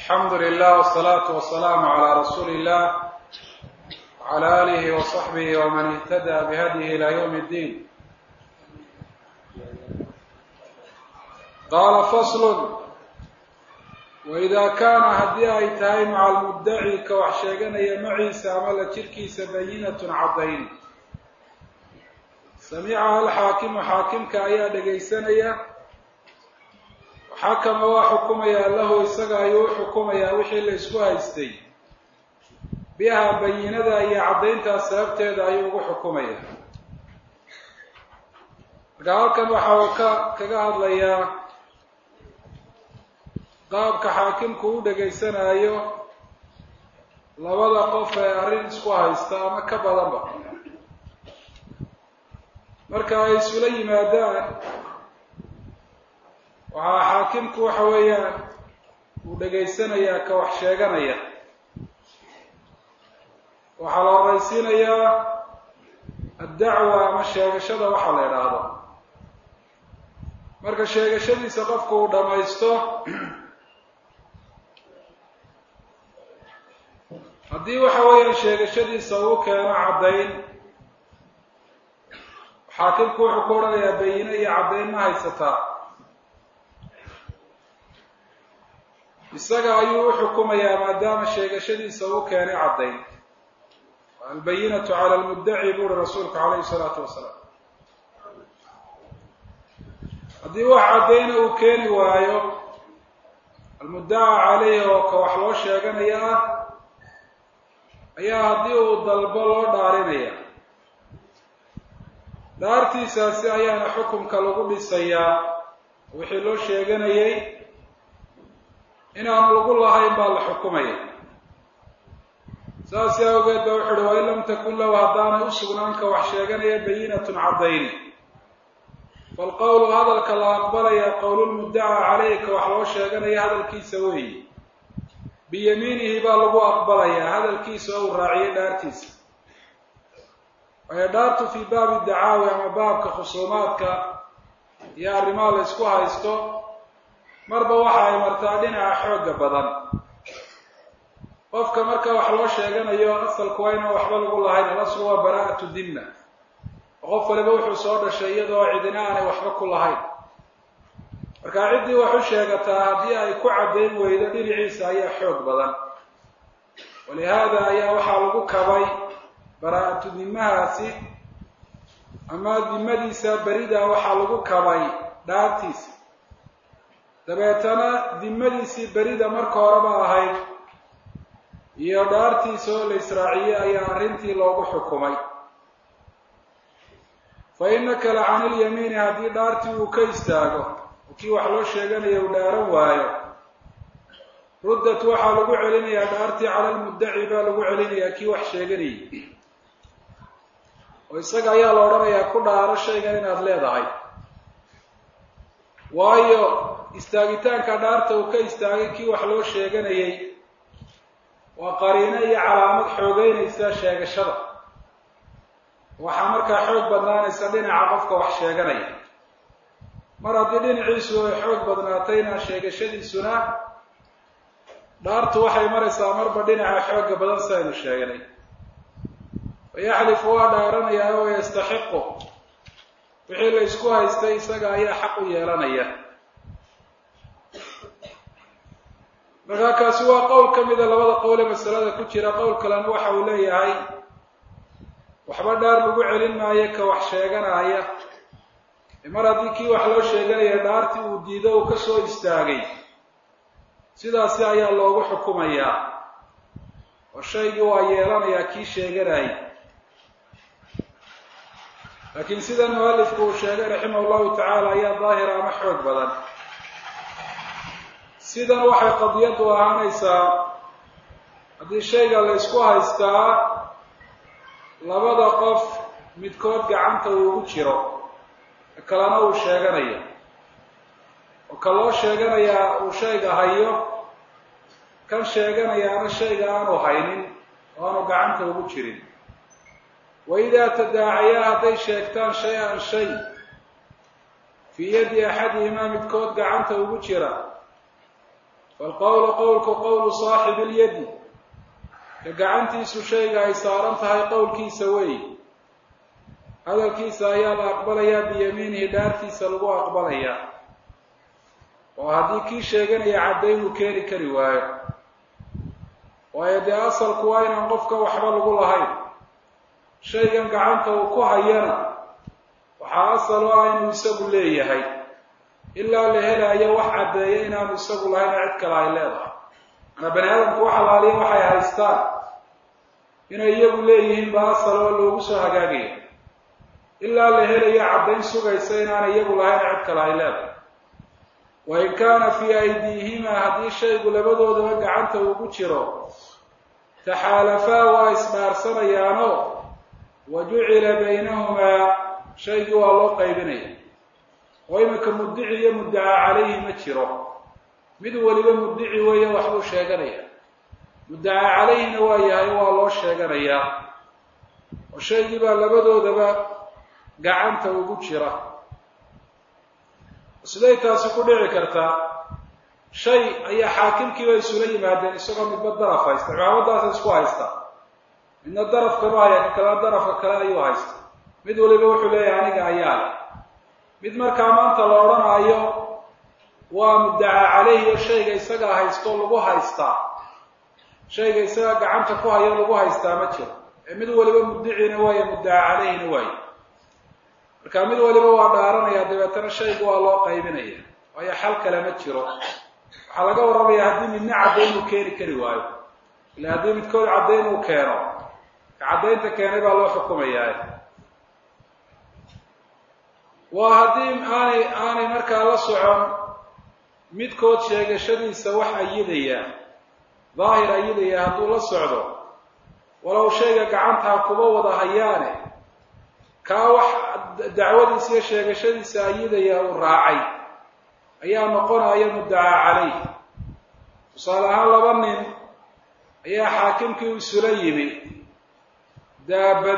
alxamdu lilah wsalaatu wasalaamu calaa rasuuli illah wcala aalihi wasaxbihi waman ihtada bihadyihi ila ywm اddiin qaala faslun waida kaana haddii ay tahay maca almuddaci ka wax sheeganaya maciisa ama la jirkiisa bayinatun caddayn samicaha alxaakimu xaakimka ayaa dhegaysanaya xakama waa xukumayaa lahu isaga ayuu u xukumayaa wixii la isku haystay biha bayinada iyo caddayntaas sababteeda ayuu ugu xukumaya marka halkan waxa uu ka kaga hadlayaa qaabka xaakimku u dhegaysanayo labada qof ee arrin isku haysta ama ka badanba marka ay isula yimaadaan waxaa xaakimku waxa weeyaan uu dhegaysanayaa ka wax sheeganaya waxaa la horaysiinayaa addacwa ama sheegashada waxa la idhaahdo marka sheegashadiisa qofku uu dhamaysto haddii waxa weeyaan sheegashadiisa uu keeno caddayn xaakimku wuxuu ku odhanayaa bayine iyo caddayn ma haysataa isaga ayuu u xukumayaa maadaama sheegashadiisa uu keenay caddayn albayinatu cala almuddaci buuri rasuulku calayhi salaatu wasalaam haddii wax caddayna uu keeni waayo almuddaca caleyhi oo ka wax loo sheeganaya ah ayaa haddii uu dalbo loo dhaarinaya dhaartiisaasi ayaana xukumka lagu dhisayaa wixii loo sheeganayay inaanu lagu lahayn baa la xukumaya saas awgeed ba wuxu uhi wain lam takun lahu haddaanay u sugnaanka wax sheeganaya bayinatun caddayn falqowlu hadalka la aqbalaya qowlulmuddaca caleyka wax loo sheeganaya hadalkiisa weeyi biyamiinihi baa lagu aqbalayaa hadalkiisa oo uu raaciyay dhaartiisa waayo dhaartu fii baabi dacaawi ama baabka khusuumaadka iyo arrimaha la isku haysto marba waxa ay martaa dhinaca xooga badan qofka marka wax loo sheeganayo asalku waa inaan waxba lagu lahayn alaslu waa baraa'atu dimna qof waliba wuxuu soo dhashay iyadoo cidina aanay waxba ku lahayn marka ciddii wax u sheegataa haddii ay ku caddayn weydo dhinaciisa ayaa xoog badan walihaada ayaa waxaa lagu kabay baraa'atu dimahaasi ama dimadiisa berida waxaa lagu kabay dhaartiisa dabeetana dimadiisii berida marka horeba ahayd iyo dhaartiisa oo la israaciyey ayaa arrintii loogu xukumay fa innaka la cani ilyamiini haddii dhaartii uu ka istaago oo kii wax loo sheeganaya uu dhaaran waayo ruddat waxaa lagu celinayaa dhaartii cala lmuddaci baa lagu celinayaa kii wax sheeganayay oo isaga ayaa la odhanayaa ku dhaaro shaygan inaad leedahay waayo istaagitaanka dhaarta uu ka istaagay kii wax loo sheeganayay waa qariino iyo calaamad xoogeynaysa sheegashada waxaa markaa xoog badnaanaysa dhinaca qofka wax sheeganaya mar haddii dhinaciisu ay xoog badnaatayna sheegashadiisuna dhaartu waxay maraysaa marba dhinaca xooga badan si aynu sheegnay wayaxlifu waa dhaaranayaa oo yastaxiqu wixii la isku haystay isaga ayaa xaq u yeelanaya markaa kaasi waa qowl ka mida labada qowle masalada ku jira qowl kalena waxa uu leeyahay waxba dhaar lagu celin maayo ka wax sheeganaya mar haddii kii wax loo sheeganaya dhaartii uu diido uu ka soo istaagay sidaasi ayaa loogu xukumayaa oo shaygii waa yeelanayaa kii sheeganayay laakiin sida mualifku uu sheegay raximah llahu tacaala ayaa daahira ama xoog badan sidan waxay qadiyaddu ahaanaysaa haddii shayga la ysku haystaa labada qof midkood gacanta uu ugu jiro kalena uu sheeganayo oo ka loo sheeganayaa uu shayga hayo kan sheeganayaana shayga aanu haynin oo aanu gacanta ugu jirin wa idaa tadaacayaa hadday sheegtaan shay-an shay fii yadi axadihimaa midkood gacanta ugu jira falqowlu qowlku qowlu saaxibi ilyadi ka gacantiisu shayga ay saaran tahay qowlkiisa weey hadalkiisa ayaa la aqbalayaa biyamiinihi dhaartiisa lagu aqbalayaa oo haddii kii sheeganaya caddayn uu keeni kari waayo waayo dee asalku waa inaan qofka waxba lagu lahayn shaygan gacanta uu ku hayana waxaa asal o ah inuu isagu leeyahay ilaa la helayo wax caddeeya inaanu isagu lahayn cid kale ay leedahay manaa bani aadamku wax alaaliya waxay haystaan inay iyagu leeyihiin ba asal oo loogu soo hagaagaya ilaa la helayo caddayn sugaysa inaana iyagu lahayn cid kale ay leedahay wain kaana fii aydiihimaa haddii shaygu labadoodaba gacanta ugu jiro taxaalafaa waa isdhaarsanayaano wa jucila baynahumaa shaygii waa loo qaybinaya oo iminka muddici iyo muddacaa calayhi ma jiro mid weliba muddici weeye waxbuu sheeganaya muddacaa calayhina waa yahay waa loo sheeganayaa oo shaygii baa labadoodaba gacanta ugu jira siday taasi ku dhici kartaa shay ayaa xaakimkiiba isula yimaadeen isagoo midba daraf haysta cimaamadaasa isku haysta midna darafkanu haya ka kalena darafka kale ayuu haysta mid waliba wuxuu leeyahay aniga ayaa leh mid markaa maanta la odhanaayo waa muddacaa caleyhi oo shayga isagaa haysto lagu haystaa shayga isagaa gacanta ku hayo lagu haystaa ma jiro ee mid waliba muddicina waayo muddacaa caleyhina waayo marka mid waliba waa dhaaranaya dabeetana shayga waa loo qaybinaya waayo xal kale ma jiro waxaa laga warramaya haddii midna caddayn uu keeni kari waayo ila haddii midkood caddayn uu keeno ka caddaynta keenay baa loo xukumayaa waa haddii aanay aanay markaa la socon midkood sheegashadiisa wax ayidaya daahir ayidaya hadduu la socdo walow shayga gacantaa kuba wada hayaane kaa wax dacwadiisa iyo sheegashadiisa ayidaya uu raacay ayaa noqonaya muddacaa calayh tusaale ahaan laba nin ayaa xaakimkii u isula yimi daabad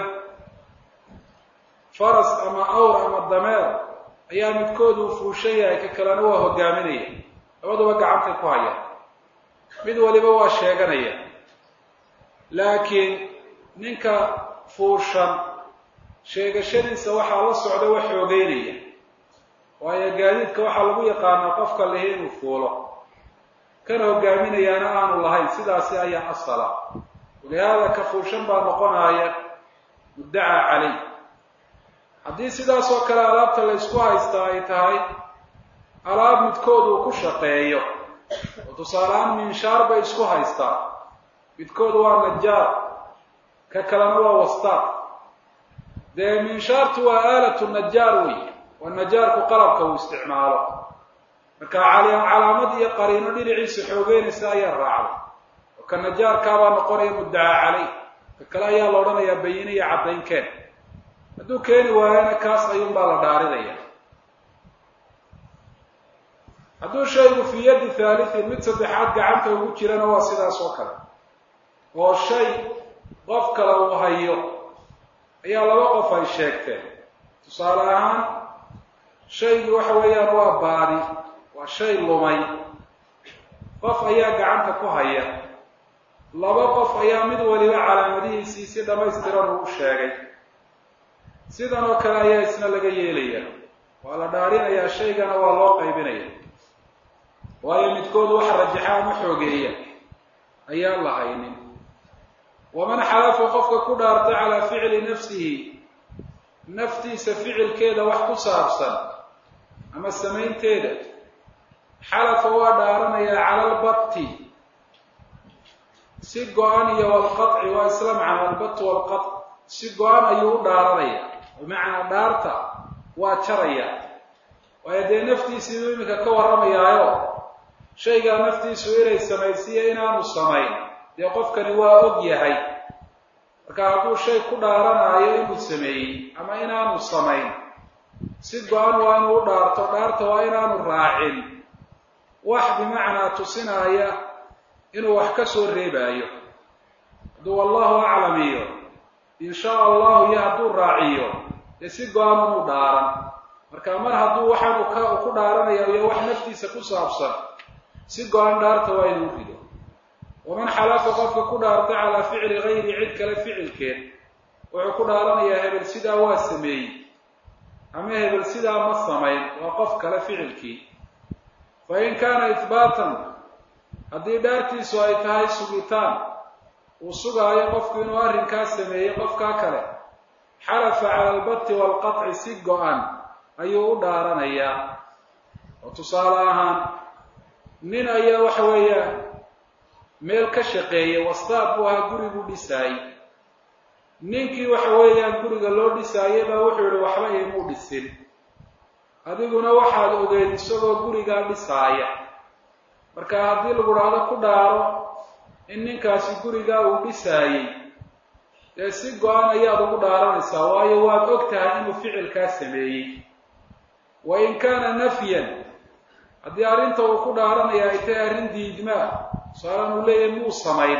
faras ama awr ama dameer ayaa midkood uu fuushan yahay ka kalena waa hogaaminaya labaduba gacantay ku hayaan mid waliba waa sheeganaya laakiin ninka fuushan sheegashadiisa waxaa la socda wax xoogeynaya waayo gaadiidka waxaa lagu yaqaanaa qofka lihi inuu fuulo kana hogaaminayaana aanu lahayn sidaasi ayaa asala walihaada ka fuushan baa noqonaya muddacaa caleyh haddii sidaas oo kale alaabta la ysku haystaa ay tahay alaab midkood uu ku shaqeeyo oo tusaalehaan minshaar bay isku haystaa midkood waa najaar ka kalena waa wastaaq dee minshaartu waa aalatu najaar wey waa najaarku qalabka uu isticmaalo marka calaamad iyo qariino dhinaciisa xoogeynaysa ayaa raacday oo ka najaarkaabaa noqonaya muddacaa caleyh ka kale ayaa la odhanayaa bayine iyo caddaynkeen hadduu keeni waayana kaas ayuunbaa la dhaarinaya hadduu shaygu fii yaddi thaalithin mid saddexaad gacanta ugu jirana waa sidaas oo kale oo shay qof kale uu hayo ayaa laba qof ay sheegteen tusaale ahaan shaygii waxa weeyaan waa baadi waa shay lumay qof ayaa gacanta ku haya laba qof ayaa mid waliba calaamadihiisii si dhammaystiran uu u sheegay sidan oo kale ayaa isna laga yeelaya waa la dhaarinayaa shaygana waa loo qaybinaya waayo midkood waxa rajaxa ama xoogeeya ayaan la haynin waman xalafa qofka ku dhaarta calaa ficli nafsihi naftiisa ficilkeeda wax ku saabsan ama samaynteeda xalafa waa dhaaranayaa cala albatti si go-an iyo walqaci waa isla macna albat walqac si go-an ayuu u dhaaranaya bimacnaa dhaarta waa jaraya waayo dee naftiisiibuu iminka ka warramayaayo shaygaa naftiisu inay samaysiiyo inaanu samayn dee qofkani waa og yahay marka hadduu shay ku dhaaranaayo inuu sameeyey ama inaanu samayn si go-an waa inuu u dhaarto dhaarta waa inaanu raacin wax bimacnaa tusinaaya inuu wax ka soo reebaayo hadduu wallahu aclam iyo in shaa allahu iyo hadduu raaciyo dee si go-an inuu dhaaran marka mar hadduu waxaanu ka ku dhaaranaya iyo wax naftiisa ku saabsan si go-an dhaarta waa inuu rido waman xalafa qofka ku dhaartay calaa ficli gayri cid kale ficilkeed wuxuu ku dhaaranayaa hebel sidaa waa sameeyey ama hebel sidaa ma samayn waa qof kale ficilkii fa in kaana ihbaatan haddii dhaartiisu ay tahay sugitaan uu sugaayo qofku inuu arrinkaa sameeyey qofkaa kale xalafa cala albati waalqaطci si go-an ayuu u dhaaranayaa oo tusaale ahaan nin ayaa waxa weeyaan meel ka shaqeeyay wastaad buu ahaa guriguu dhisaayey ninkii waxa weeyaan guriga loo dhisaayay baa wuxuu yihi waxba imuu dhisin adiguna waxaad ogeyd isagoo gurigaa dhisaaya marka haddii lagu dhahdo ku dhaaro in ninkaasi gurigaa uu dhisaayey dee si go-an ayaad ugu dhaaranaysaa waayo waad og tahay inuu ficilkaa sameeyey wa in kaana nafyan haddii arrinta uu ku dhaaranaya ay tahay arrin diidmaa tusaalaan uu leeyahay muu samayn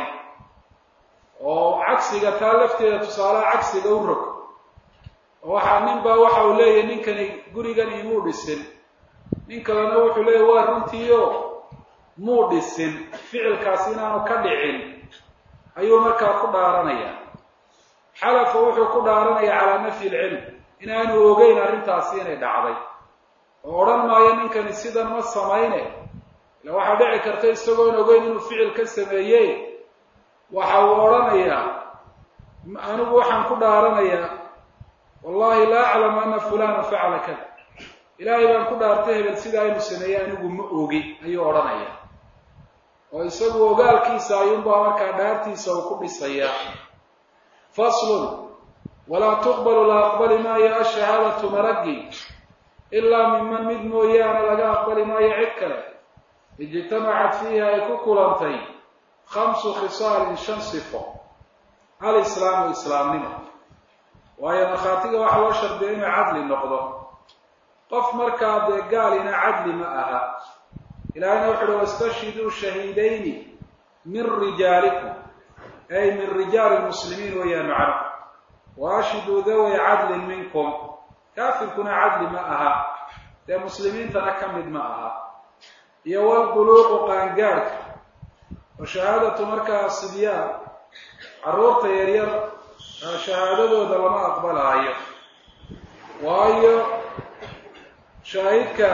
oo cagsiga taa lafteeda tusaalaha cagsiga u rog oo waxaa nin baa waxa uu leeyahay ninkani gurigan imuu dhisin nin kalena wuxuu leeyahy waa runtiio muu dhisin ficilkaasi inaanu ka dhicin ayuu markaa ku dhaaranaya xalafa wuxuu ku dhaaranaya calaa nafyi ilcilm inaanu ogeyn arrintaasi inay dhacday oo odhan maayo ninkani sidan ma samayne ila waxaa dhici karta isagoon ogeyn inuu ficil ka sameeye waxa uu odhanayaa anigu waxaan ku dhaaranayaa wallahi laa aclamu ana fulana facala kada ilaahay baan ku dhaartay hebel sidaa inuu sameeyey anigu ma ogi ayuu odhanaya oo isagu ogaalkiisa ayuunbaa markaa dhaartiisa uu ku dhisayaa faslun walaa tuqbalu la aqbali maayo ashahaadatu maraggi ilaa miman mid mooyaane laga aqbali maayo cid kale ijtamacat fiiha ay ku kulantay khamsu khisaalin shan sifo alislaamu islaamnimo waayo markhaatiga waxaa loo shardiya inuu cadli noqdo qof markaa dee gaalina cadli ma aha ilaahayna wuxu uhi wastashhiduu shahiidayni min rijaalikum ay min rijaali lmuslimiin weeyaan macno wa ashhiduu daway cadlin minkum kaafirkuna cadli ma aha dee muslimiintana ka mid ma aha iyo walbuluuqu qaangaadhka wa shahaadatu markaa sibyaan carruurta yaryar shahaadadooda lama aqbalaayo waayo shaahidka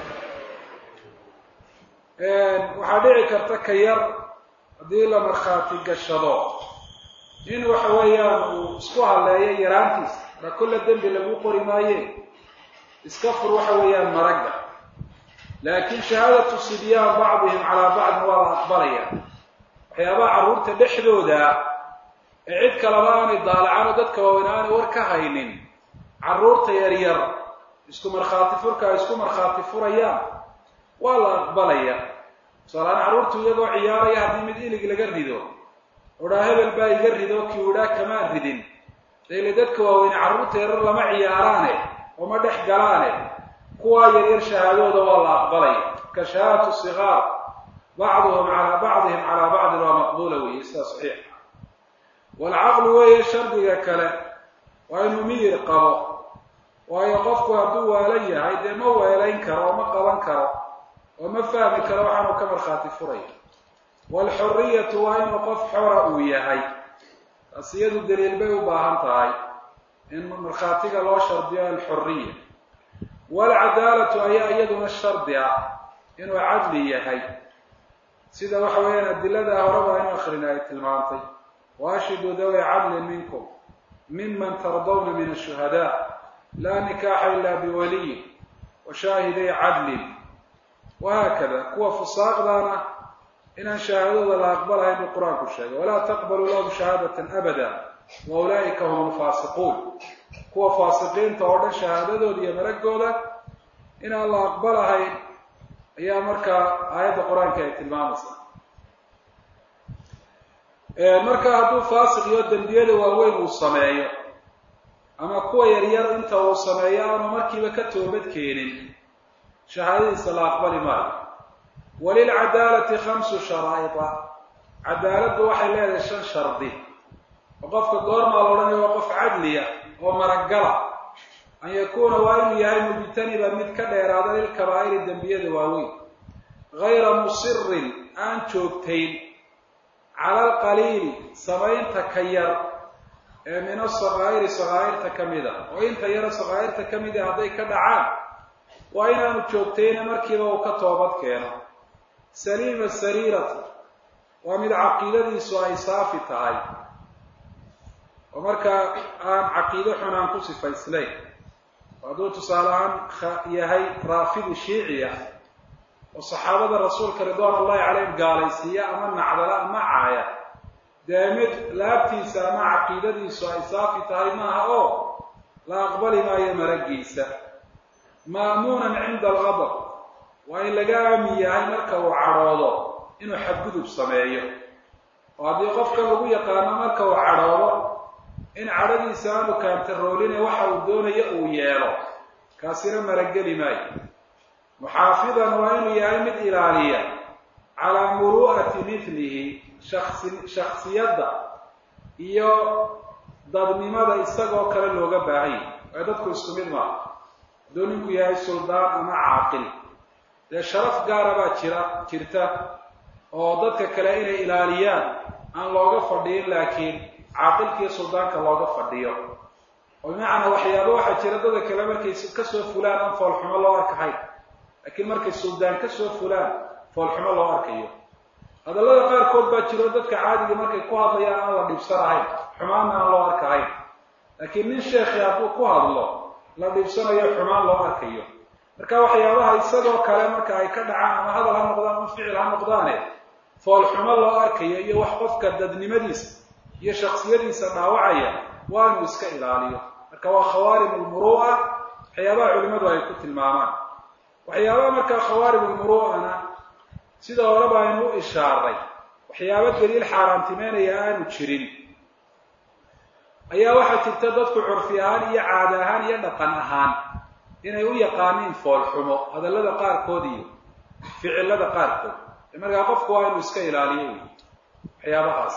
waxaa dhici karta ka yar haddii la markhaati gashado in waxa weeyaan uu isku halleeyo yaraantiisa ra kulla dembi lagu qori maaye iska fur waxa weeyaan maragga laakiin shahaadatu sibyaan bacdihim calaa bacdin waa la aqbalaya waxyaabaha carruurta dhexdooda ee cid kaleba aanay daalacaano dadka waaweyn aanay war ka haynin carruurta yaryar isku markhaati furka ay isku markhaati furayaan waa la aqbalaya tusaalahaan carruurtu iyagoo ciyaaraya haddii mid ilig laga rido odhaa hebel baa iga rido kii udhaa kamaan ridin dayle dadka waaweyne carruurta yaryar lama ciyaaraane oo ma dhex galaane kuwaa yaryar shahaadooda waa la aqbalaya ka shahaadatu sigaar bacduhum calaa bacdihim calaa bacdin waa maqbuula weeye sidaa saxiix waalcaqlu weeye shardiga kale waa inuu miyir qabo waayo qofku hadduu waala yahay dee ma weelayn karo oo ma qaban karo oo ma fahmi karo waxaanuu ka markhaati furaya waalxuriyatu waa inuu qof xora uu yahay taas iyadu daliil bay u baahan tahay in markhaatiga loo shardiyo alxuriya waalcadaalatu ayaa iyaduna shardi ah inuu cadli yahay sida waxa weeyaan adilada horeba inu akhrina ay tilmaantay waashhiduu daway cadlin minkum miman tardawna min ashuhadaa laa nikaaxa ila biwaliyin wa shaahiday cadlin wahaakada kuwa fusaaqdaana inaan shahaadadooda la aqbalahayn buu qur-aanku sheegay walaa taqbaluu lahum shahaadatan abada wa ulaa'ika hum alfaasiquun kuwa faasiqiinta oo dhan shahaadadooda iyo maragooda inaan la aqbalahayn ayaa markaa aayadda qur-aanka ay tilmaamaysaa marka hadduu faasiq iyo dembiyada waaweyn uu sameeyo ama kuwa yaryar inta uu sameeyo aanu markiiba ka toobad keenin shahaadadiisa la aqbali maayo walilcadaalati khamsu sharaa'ida cadaaladdu waxay leedahay shan shardi oo qofka goormaa la odhanaya waa qof cadliya oo maragala an yakuuna waa inuu yahay mujtaniba mid ka dheeraada lilkabaa'iri dembiyada waaweyn gayra musirin aan joogtayn cala alqaliili samaynta ka yar ee min asakaa'iri sakaa'irta ka mid a oo inta yaro sakaa'irta ka mid a hadday ka dhacaan waa inaanu joogtayna markiiba uu ka toobad keeno saliima sariirati waa mid caqiidadiisu ay saafi tahay oo markaa aan caqiido xun aan ku sifaysnayn hadduu tusaale ahaan yahay raafidi shiiciya oo saxaabada rasuulka ridwaan ullahi calayhim gaalaysiiya ama nacdala ama caaya dee mid laabtiisa ama caqiidadiisu ay saafi tahay maaha oo la aqbali maayo maragiisa ma'muunan cinda alqadab waa in laga aamin yahay marka uu cadhoodo inuu xadgudub sameeyo oo haddii qofka lagu yaqaano marka uu cadhoodo in cadhadiisa aanu kaantarooline waxa uu doonayo uu yeelo kaasina marageli maayo muxaafidan waa inuu yahay mid ilaaliya calaa muru'ati mithlihi shasi shaksiyadda iyo dadnimada isagoo kale looga baahan yahy waayo dadku isku mid maaha hadduu ninku yahay suldaan ama caaqil dee sharaf gaara baa jira jirta oo dadka kale inay ilaaliyaan aan looga fadhiyin laakiin caaqilkiiyo suldaanka looga fadhiyo oo bimacnaa waxyaaba waxaa jira dada kale markay kasoo fulaan aan foolxumo loo arkahayn laakiin markay suldaan kasoo fulaan foolxumo loo arkayo hadallada qaarkood baa jiro dadka caadiga markay ku hadlayaan aan la dhibsanahayn xumaanna aan loo arkahayn laakiin nin sheekhi hadduu ku hadlo la dhibsanayo xumaan loo arkayo marka waxyaabaha isagoo kale marka ay ka dhacaan ama hadal ha noqdaan ama ficil ha noqdaane foolxumo loo arkayo iyo wax qofka dadnimadiisa iyo shaksiyadiisa dhaawacaya waa inuu iska ilaaliyo marka waa khawaarim almuru'a waxyaabaha culimmadu ay ku tilmaamaan waxyaabaha markaa khawaarim almuru'ana sida horeba aynu u ishaaray waxyaaba daliil xaaraantimeynaya aanu jirin ayaa waxaa jirta dadku curfi ahaan iyo caada ahaan iyo dhaqan ahaan inay u yaqaaniin foolxumo hadallada qaarkood iyo ficilada qaarkood markaa qofku waa inuu iska ilaaliyo wy waxyaabahaas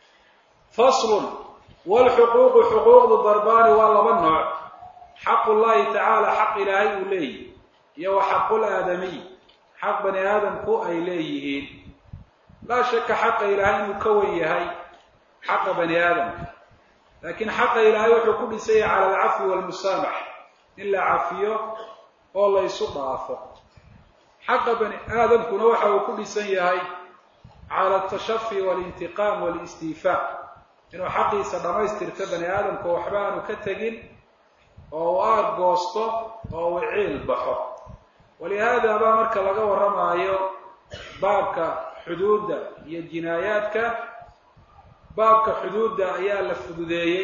faslun wlxuquuqu xuquuqdu darbaani waa laba nooc xaqu llahi tacaala xaq ilaahay uu leeyihi iyo wa xaqul aadamiy xaq bani aadamku ay leeyihiin laa shaka xaqa ilaahay inuu ka wen yahay xaqa bani aadamka laakiin xaqa ilaahay wuxuu ku dhisanya cala alcafwi walmusaamax in la cafiyo oo la ysu dhaafo xaqa bani aadamkuna waxa uu ku dhisan yahay cala altashafi walintiqaam walistiifaa inuu xaqiisa dhammaystirto bani aadamka waxba aanu ka tegin oo uu aad goosto oo uu ciil baxo walihaada baa marka laga warramaayo baabka xuduudda iyo jinaayaadka baabka xuduudda ayaa la fududeeyey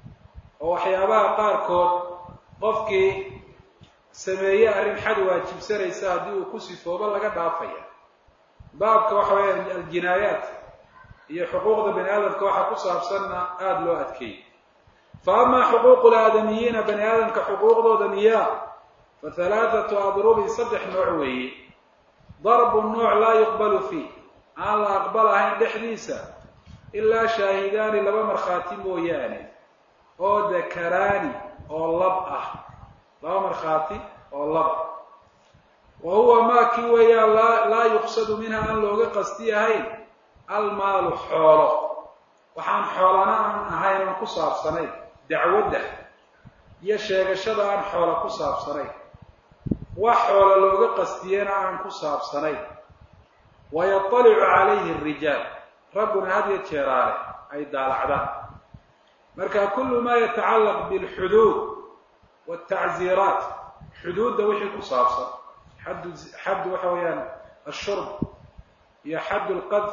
oo waxyaabaha qaarkood qofkii sameeye arrin xad waajibsanaysa haddii uu ku sifoobo laga dhaafaya baabka waxa weeya aljinaayaat iyo xuquuqda bani aadamka waxaa ku saabsanna aada loo adkeeyey fa amaa xuquuqu laadamiyiina bani aadamka xuquuqdooda miyaa fa halaathatu adrubin saddex nooc weeye darbu nooc laa yuqbalu fiih aan la aqbalahayn dhexdiisa ilaa shaahidaani laba markhaati mooyaane oo dakaraani oo lab ah laba markhaati oo lab wa huwa maa kii weeyaan laa laa yuqsadu minha aan looga qasti ahayn almaalu xoolo waxaan xoolana aan ahayn aan ku saabsanayn dacwadda iyo sheegashada aan xoolo ku saabsanayn wax xoolo looga qastiyena aan ku saabsanayn wayatalicu calayhi arijaal ragguna had yo jeeraale ay daalacdaan marka kullu maa yatacallaq bilxuduud waaltacziiraat xuduudda wixii ku saabsan xaddu xaddu waxa weeyaan ashurb iyo xaddu lqadf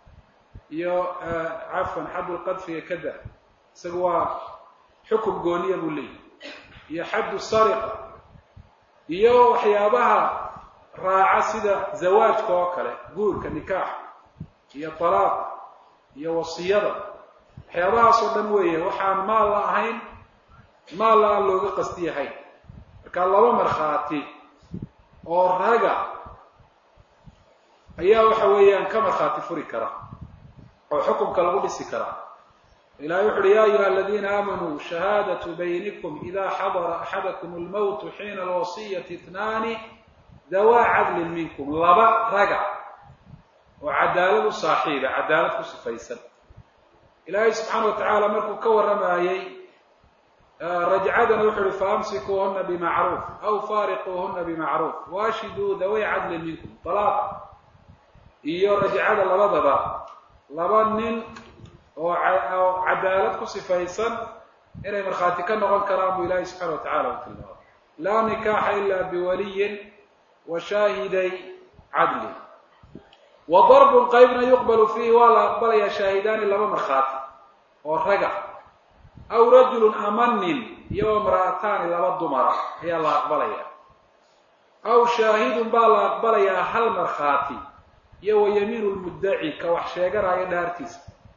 iyo cafwan xaddu lqadfiga kada isaga waa xukum gooniya buu leeyahy iyo xaddu sariqa iyo waxyaabaha raaca sida zawaajka oo kale guurka nikaax iyo talaaq iyo wasiyada waxyaabahaasoo dhan weeye waxaan maal la ahayn maal la aan looga qasti yahayn marka laba markhaati oo raga ayaa waxa weeyaan ka markhaati furi kara oo xukumka lagu dhisi karaa ilahay wuxu uhi ya ayuha aladiina aamanuu shahaadatu baynikum ida xadara axadakum almowtu xiina alwasiyati itnaani dawaa cadlin minkum laba raga oo cadaalad u saaxiiba cadaalad ku sifaysan ilaahay subxaana wa tacaala markuu ka warramayey rajcadana wuxu uhi faamsikuuhuna bimacruuf aw faariquuhuna bimacruuf waashiduu daway cadlin minkum dalaaqa iyo rajcada labadaba laba nin oo cadaalad ku sifaysan inay markhaati ka noqon karaan buu ilaahay subxana wa tacala u tilmaamay laa nikaaxa ila biwaliyin wa shaahiday cadli wa darbun qaybna yuqbalu fiihi waa la aqbalayaa shaahidaani laba markhaati oo raga aw rajulun ama nin iyo imra'ataani laba dumara ayaa la aqbalayaa aw shaahidun baa la aqbalayaa hal markhaati iyo wa yamiinu lmuddaci ka wax sheeganaayo dhaartiisa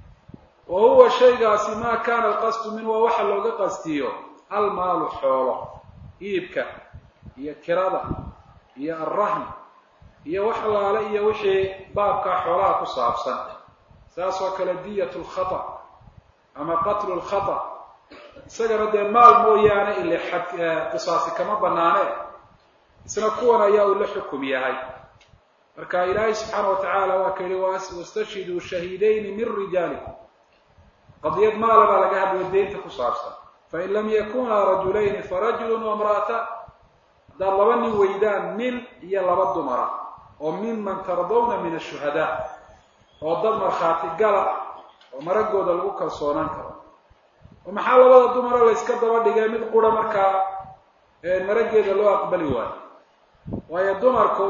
wa huwa shaygaasi maa kaana alqasdu min waa waxa looga qastiyo almaalu xoolo iibka iyo kirada iyo alrahn iyo wax laale iyo wixii baabkaa xoolaha ku saabsan saas oo kale diyat lkhata ama qatlu lkhata isagana dee maal mooyaane ile qisaasi kama banaane isna kuwan ayaa uu la xukum yahay marka ilaahay subxaana wa tacaala waa ka yihi wastashhiduu shahiidayni min rijaalikum qadiyad maala baa laga hadlaya deynta ku saabsan fain lam yakunaa rajulayni farajulun wamra'atan haddaad laba nin weydaan nin iyo laba dumara oo miman tardawna min ashuhadaa oo dad markhaati gala oo maragooda lagu kalsoonaan karo oo maxaa labada dumara layska daba dhigay mid qura markaa marageeda loo aqbali waayo waayo dumarku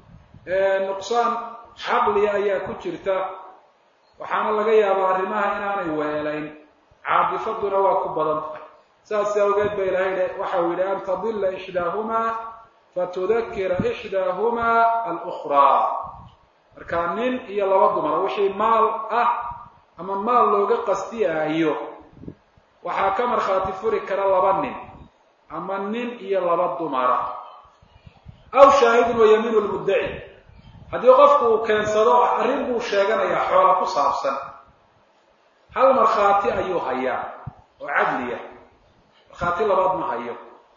nuqsaan caqliya ayaa ku jirta waxaana laga yaabaa arrimaha inaanay weelayn caadifaduna waa ku badan tahay saas awgeed ba ilahay waxa uu yidhi an tadilla ixdaahumaa fatudakira ixdaahumaa alukraa marka nin iyo laba dumar wixii maal ah ama maal looga qastiyaayo waxaa ka markhaati furi kara laba nin ama nin iyo laba dumara aw shaahidun wa yamiinu lmuddaci haddii qofku uu keensado arrin buu sheeganayaa xoola ku saabsan hal markhaati ayuu hayaa oo cadliya markhaati labaad ma hayo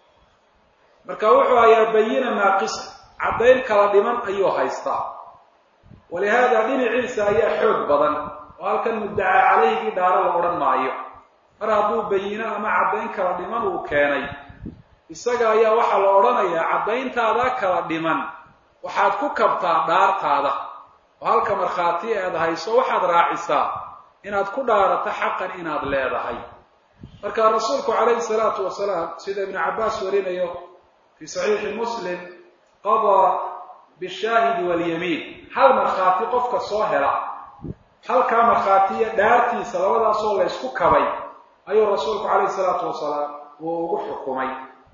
marka wuxuu hayaa bayina naaqisa caddayn kala dhiman ayuu haystaa walihaada dhinaciisa ayaa xoog badan oo halkan muddacaa calayhigii dhaaro la odhan maayo mar hadduu bayino ama caddayn kala dhiman uu keenay isaga ayaa waxaa la odhanayaa caddayntaada kala dhiman waxaad ku kabtaa dhaartaada oo halka markhaati aad hayso waxaad raacisaa inaad ku dhaarato xaqan inaad leedahay marka rasuulku calayhi salaatu wasalaam sida ibnu cabbaas warinayo fii saxiixi muslim qadaa bishaahidi walyamiin hal markhaati qofka soo hela halkaa markhaati iyo dhaartiisa labadaasoo la ysku kabay ayuu rasuulku calayhi salaatu wasalaam uu ugu xukumay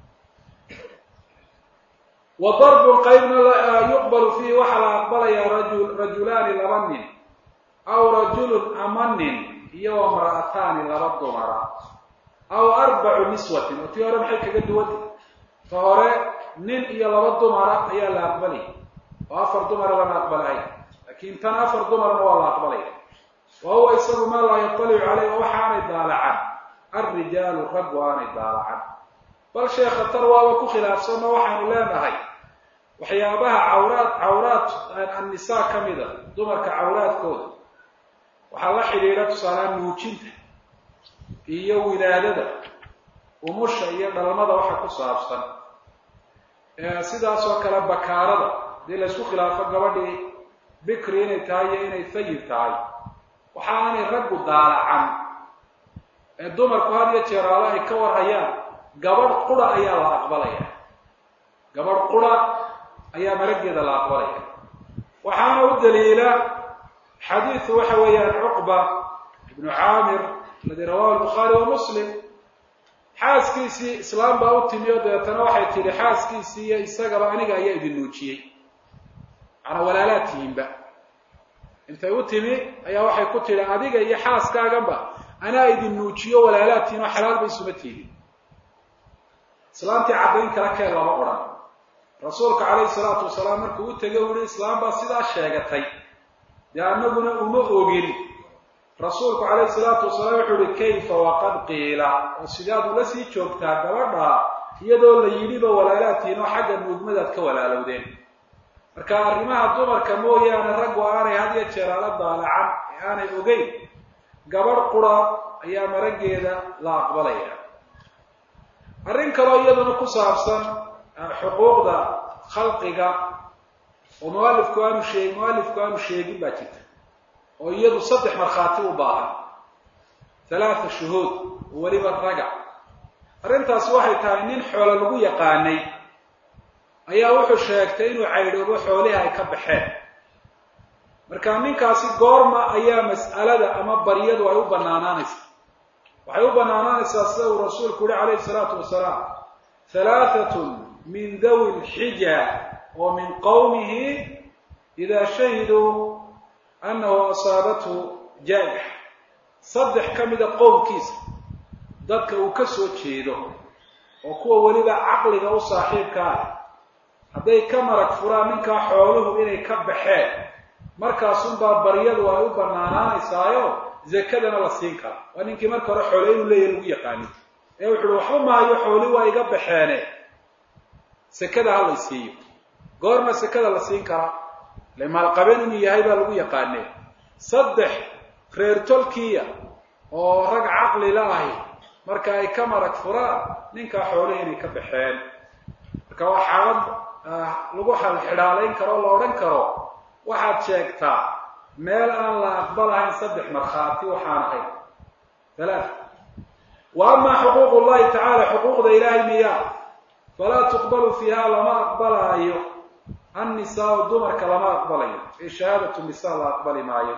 wa darbun qaybna yuqbalu fiihi waxaa la aqbalayaa rajul rajulaani laba nin aw rajulun ama nin iyo wamra'ataani laba dumara aw arbacu niswatin oo tii hore maxay kaga duwanta ta hore nin iyo laba dumara ayaa la aqbalaya oo afar dumara lama aqbalahay laakiin tan afar dumarna waa la aqbalaya wa huwa isagu maa laa yatalicu caleyh oo waxaanay daalacan alrijaalu raggu aanay daalacan bal sheekha tan waaba ku khilaafsanno waxaynu leenahay waxyaabaha cawraad cawraad annisaa ka mida dumarka cawraadkooda waxaa la xidhiidha tusaalehaan nuujinta iyo wilaadada umusha iyo dhalmada waxa ku saabsan sidaas oo kale bakaarada hadii laysku khilaafo gabadhii bikri inay tahay iyo inay fayib tahay waxa aanay raggu daalacan ee dumarku had iyo jeeraalo ay ka warhayaan gabadh qura ayaa la aqbalaya gabadh qura ayaa marageeda la aqbalaya waxaana u daliila xadiidu waxa weeyaan cuqba ibnu caamir aladi rawahu lbukhaari wa muslim xaaskiisii islaam baa u timi oo dabeetana waxay tidhi xaaskiisii iyo isagaba aniga ayaa idin nuujiyey macnaa walaalaad tihiinba intay u timi ayaa waxay ku tidhi adiga iyo xaaskaaganba anaa idin nuujiyo walaalaad tihiin oo xalaal ba isuma tiidin islaamtii caddayn kala keen lama odhan rasuulka calayhi salaatu wasalaam markuu u tegay u yihi islaam baa sidaa sheegatay dee annaguna uma ogin rasuulku calayhi salaatu wasalaam wuxuu yihi kayfa waqad qiila oo sidaad ula sii joogtaa gabadha iyadoo la yidhiba walaalaadtiin oo xagga nuugmadaad ka walaalowdeen marka arrimaha dumarka mooyaane raggu aanay had iyo jeer ala daalacan ee aanay ogeyn gabadh qura ayaa marageeda la aqbalaya arrin kaloo iyaduna ku saabsan xuquuqda khalqiga oo mualifku aanu sheeg mualifku aanu sheegin baa jirta oo iyadu saddex markhaati u baahan halaata shuhuud oo weliba raga arrintaasi waxay tahay nin xoolo lagu yaqaanay ayaa wuxuu sheegtay inuu caydhoobo xoolihii ay ka baxeen marka ninkaasi goorma ayaa mas'alada ama baryadu ay u banaanaanaysaa waxay u banaanaanaysaa sida uu rasuulku yihi calayhi salaatu wasalaam halaahatun min dawi lxija oo min qowmihi idaa shahiduu annahu asaabathu jaa'ixa saddex ka mida qowmkiisa dadka uu ka soo jeedo oo kuwa weliba caqliga u saaxiibka ah hadday ka marag furaan ninkaa xooluhu inay ka baxeen markaasunbaa baryadu ay u banaanaanaysaayo zakadana la siin karaa waa ninkii marka hore xoole inuu leeyahy lagu yaqaanin ee wuxu uhi waxba maayo xooli waa iga baxeene sekada ha lay siiyo goorma sekada la siin karaa le maalqabeen inuu yahay baa lagu yaqaanee saddex reer tolkiya oo rag caqli la ahi marka ay ka marag furaan ninkaa xoolihi inay ka baxeen marka waa xaalad lagu xalxidhaalayn karo o la odhan karo waxaad sheegtaa meel aan la aqbalahayn saddex markhaati waxaan ahayn halaat wa amaa xuquuq llahi tacaala xuquuqda ilaahay miyaa falaa tuqbalu fiiha lama aqbalaayo annisaau dumarka lama aqbalayo ee shahaadatu nisa la aqbali maayo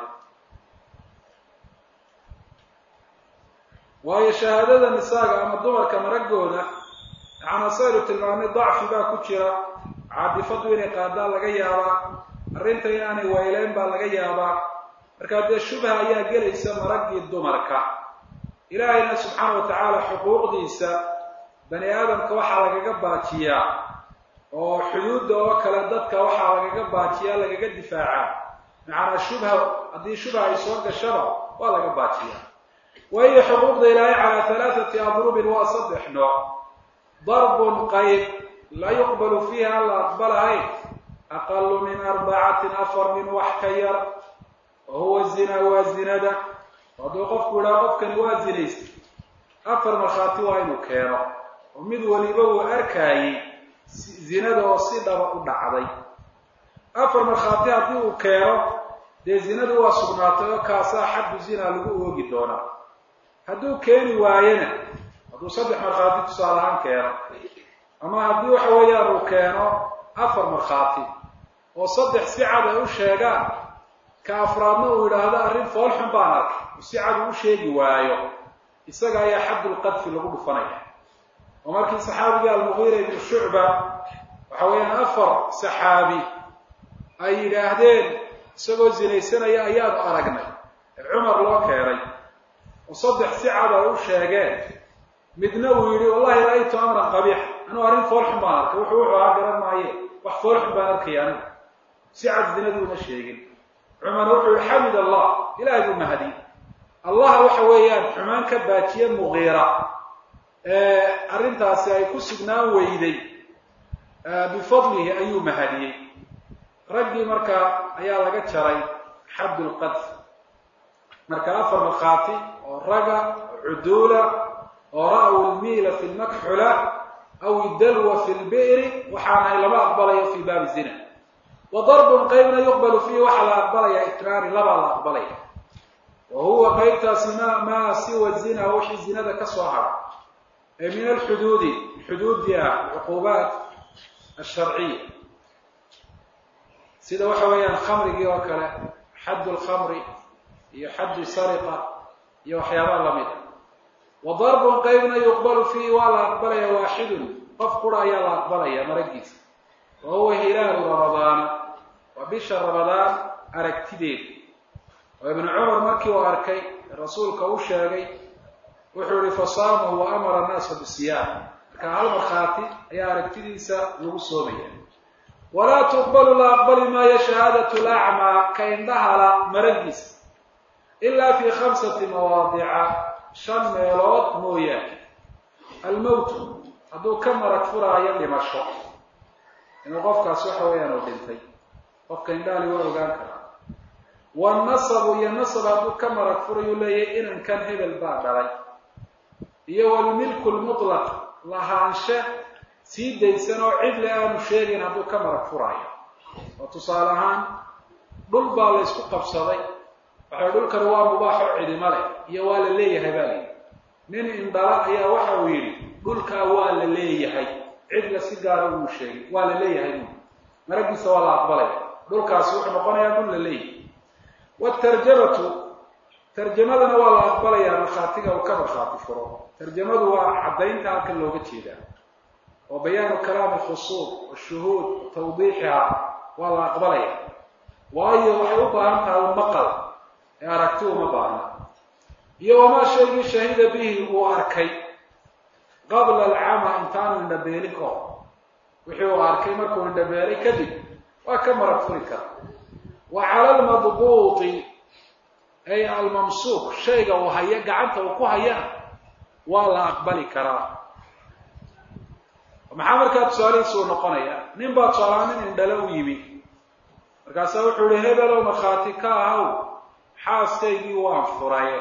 waayo shahaadada nisaaga ama dumarka maragooda maxaana saynu tilmaamay dacfi baa ku jira caadifadu inay qaadaan laga yaabaa arrinta inaanay weyleyn baa laga yaabaa markaa dee shubha ayaa gelaysa maraggii dumarka ilaahayna subxaana wa tacaala xuquuqdiisa bani aadamka waxaa lagaga baajiyaa oo xuduudda oo kale dadka waxaa lagaga baajiyaa lagaga difaacaa macanaa shubha haddii shubha ay soo gashaba waa laga baajiyaa waayo xuquuqda ilaahay calaa halaathati adrubin waa saddex nooc darbun qayb laa yuqbalu fiiha an la aqbalahayn aqalu min arbacatin afar min wax ka yar wa huwa zina waa zinada hadduu qofku idhaha qofkani waa zinaystay afar markhaati waa inuu keeno oo mid waliba uu arkaayey zinada oo si dhaba u dhacday afar markhaati haddii uu keeno dee zinadu waa sugnaatay oo kaasaa xaddu zina lagu oogi doonaa hadduu keeni waayena hadduu saddex markhaati tusaale ahaan keeno ama haddii waxa weeyaan uu keeno afar markhaati oo saddex si cad ay u sheegaan ka afraadna uu yidhaahdo arrin foolxun baan arkay oo si cad uu u sheegi waayo isaga ayaa xaddulqadfi lagu dhufanaya oo markii saxaabiga almugiira ibnu shucba waxa weeyaan afar saxaabi ay yidhaahdeen isagoo zinaysanaya ayaanu aragnay ee cumar loo keenay oo saddex si cad ay u sheegeen midna uu yidhi wallahi ra'aytu amran qabiixa anuu arrin foolxun baan arkay wuxuu wuxuu ahaa garan maaye wax foolxun baan arkaya anigu si cad zinaduuna sheegin cumar wuxuu yihi xamid allah ilahay buu mahadiyey allah waxa weeyaan xumaan ka baajiye mugiira arrintaasi ay ku sugnaan weyday bifadlihi ayuu mahadiyey raggii markaa ayaa laga jaray xaddu lqadf marka afar markhaati oo raga cuduula oo ra'w lmiila fi lmakxula aw idalwa fi lbi'ri waxaanahay lama aqbalayo fi baabi zina wa darbun qaybna yuqbalu fiihi waxaa la aqbalaya ikraari labaa la aqbalaya wa huwa qaybtaasi ma maa siwa zina wixii zinada ka soo hara ee min alxuduudi xuduudi ah cuquubaat asharciya sida waxa weeyaan khamrigii oo kale xaddu lkhamri iyo xaddu sariqa iyo waxyaabaha lamid a wa darbun qaybna yuqbalu fiihi waa la aqbalaya waaxidun qof qura ayaa la aqbalaya maragiisa wa huwa hilaalu ramadaana waa bisha ramadaan aragtideeda oo ibnu cumar markii uu arkay rasuulka u sheegay wuxuu yihi fasaamahu wa amara annaasa bisiyaam marka hal markhaati ayaa aragtidiisa lagu soomaya walaa tuqbalu la aqbali maayo shahaadatu lacmaa ka indhahala maragiisa ilaa fi khamsati mawaadica shan meelood mooyaane almowtu hadduu ka marag furaayo dhimasho inuu qofkaas waxa weeyaan uu dhintay qofka indhaali waa ogaan karaa wanasabu iyo nasab hadduu ka marag furayuu leeyahay inankan hebel baa dhalay iyo walmilku lmutlaq lahaanshe sii daysan oo cidle aanu sheegayn hadduu ka marag furaayo oo tusaale ahaan dhul baa la ysku qabsaday waxay dhulkan waa mubaaxo cidimo leh iyo waa la leeyahay baa layidhi nin indhala ayaa waxa uu yidhi dhulkaa waa la leeyahay cidla si gaara uu sheegay waa la leeyahay bu maragiisa waa la aqbalaya dhulkaasi wuxuu noqonayaa dhul la leeyahay watarjamatu tarjamadana waa la aqbalayaa markhaatiga uu ka markhaati furo tarjamadu waa caddaynta halkan looga jeedaa oo bayaanu kalaami khusuud washuhuud tawdiixiha waa la aqbalaya waayo waxay u baahan tahay maqal ee aragti uma baahna iyo wamaa shaygii shahida bihi uu arkay qabla alcama intaanu indhabeelin ka hor wixii uu arkay markuu indhabeelay kadib waa ka marag furi kara wa cala almadbuuti ay almamsuuq shayga uu haya gacanta uu ku hayana waa la aqbali karaa maxaa markaa tusaalihiisuu noqonaya nin baa tusaalahaan nin indhale u yimi markaasaa wuxuu yihi hebelow markhaati ka ahaw xaaskaygii waan furaye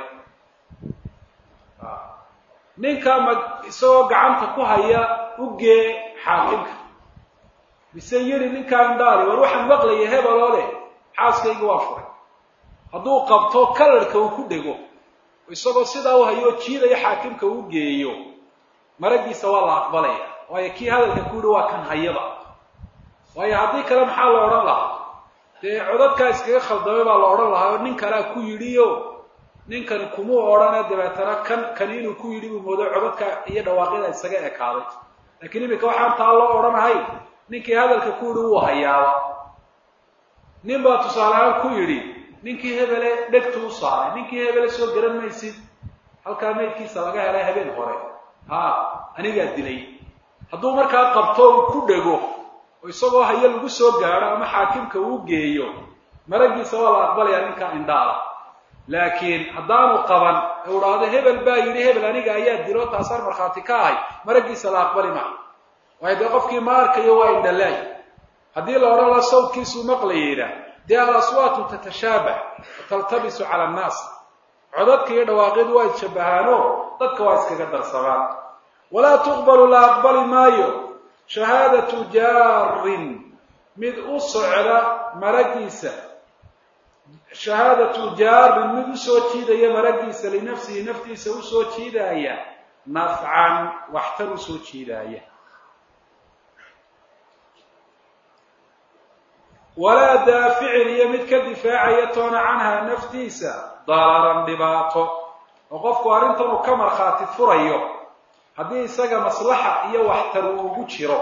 ninkaa ma isagoo gacanta ku haya u gee xaakimka mise yidhi ninkaa indhaali war waxaan maqlaya hebeloo leh xaaskaygii waan furay hadduu qabto kalarhka uu ku dhego isagoo sidaa u hayo jiidaya xaakimka uu geeyo maragiisa waa la aqbalaya waayo kii hadalka ku yihi waa kan hayaba waayo haddii kale maxaa la odhan lahaa dee codadkaa iskaga khaldamay baa la odhan lahaa oo nin kalea ku yidhiyo ninkani kumuu odhane dabeetana kan kani inuu ku yidhi buu moodo codadka iyo dhawaaqyada isaga ekaaday laakiin iminka waxaan taa loo odhanahay ninkii hadalka ku yidhi wuu hayaaba nin baa tusaale ahaan ku yidhi ninkii hebele dhegtu u saaray ninkii hebele soo garan maysid halkaa maydkiisa laga helay habeen hore ha anigaa dilay hadduu markaa qabto uu ku dhego oo isagoo hayo lagu soo gaadho ama xaakimka uu geeyo maragiisa waa la aqbalayaa ninkaa indhaala laakiin haddaanu qaban ee u dhahdo hebel baa yidhi hebel aniga ayaa dilo taasaan markhaati ka ahay maragiisa la aqbali maayo waayo dee qofkii ma arkayo waa indhalaay haddii la odhan laha sawdkiisuu maqlayeyna dee alaswaatu tatashaabah wataltabisu cala annaas codadka iyo dhawaaqyadu waa isshabahaano dadka waa iskaga darsamaan walaa tuqbalu la aqbali maayo shahaadatu jaarin mid u socda maragiisa shahaadatu jaarin mid usoo jiidaya maragiisa linafsihi naftiisa usoo jiidaaya nafcan waxtar usoo jiidaaya walaa daaficin iyo mid ka difaacaya toona canhaa naftiisa dararan dhibaato oo qofku arrintan uu ka markhaati furayo haddii isaga maslaxa iyo waxtar uu ugu jiro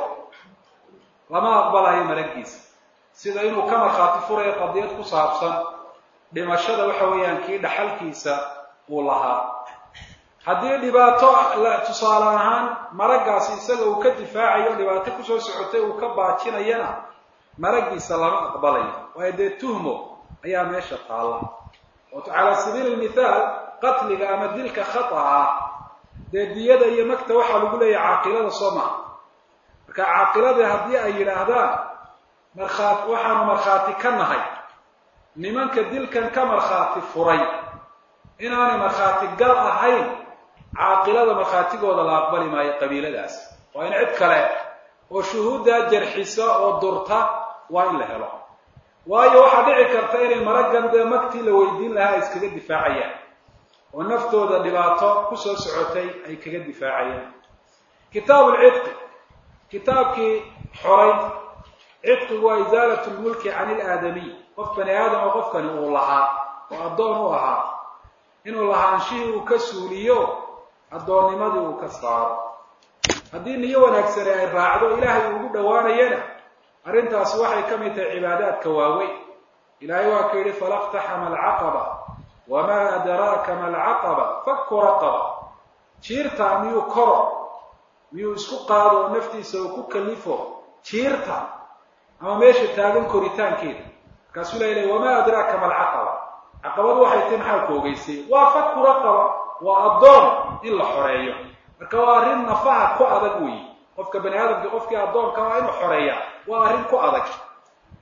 lama aqbalayo maragiisa sida inuu ka markhaati furayo qadiyad ku saabsan dhimashada waxa weeyaan kii dhaxalkiisa uu lahaa haddii dhibaato tusaale ahaan maraggaasi isaga uu ka difaacayo dhibaato kusoo socotay uu ka baajinayana maragiisa lama aqbalayo waayo dee tuhmo ayaa meesha taalla oo calaa sabiili lmithaal qatliga ama dilka khata ah dee diyada iyo magta waxaa lagu leeyahay caaqilada soo maha marka caaqiladii haddii ay yidhaahdaan markhaat waxaanu markhaati ka nahay nimanka dilkan ka markhaati furay inaanay markhaati gal ahayn caaqilada markhaatigooda la aqbali maayo qabiiladaas waa in cid kale oo shuhuuddaa jarxisa oo durta waa in la helo waayo waxaa dhici karta inay maraggan dee magtii la weydiin lahaa ay iskaga difaacayaan oo naftooda dhibaato kusoo socotay ay kaga difaacayaan kitaabu lcidqi kitaabkii xoray cidqigu waa isaalatu lmulki can ilaadamiy qof bani aadam oo qofkani uu lahaa oo addoon u ahaa inuu lahaanshihii uu ka suuliyo addoonnimadii uu ka saaro haddii niyo wanaagsani ay raacdo ilaahay uu ugu dhowaanayana arrintaasi waxay ka mid tahay cibaadaadka waaweyn ilaahay waa ka yidhi falaqtaxama alcaqaba wamaa adraaka ma alcaqaba fakku raqaba jiirtaa miyuu koro miyuu isku qaado oo naftiisa uu ku kalifo jiirta ama meesha taagan koritaankeeda markaasuu la ilahy wamaa adraaka ma alcaqaba caqabadu waxay tahi maxaa ku ogeysay waa fakku raqaba waa addoon in la xoreeyo marka waa arrin nafaha ku adag weyi qofka bani aadamka qofkii addoonka waa inuu xoreeya waa arrin ku adag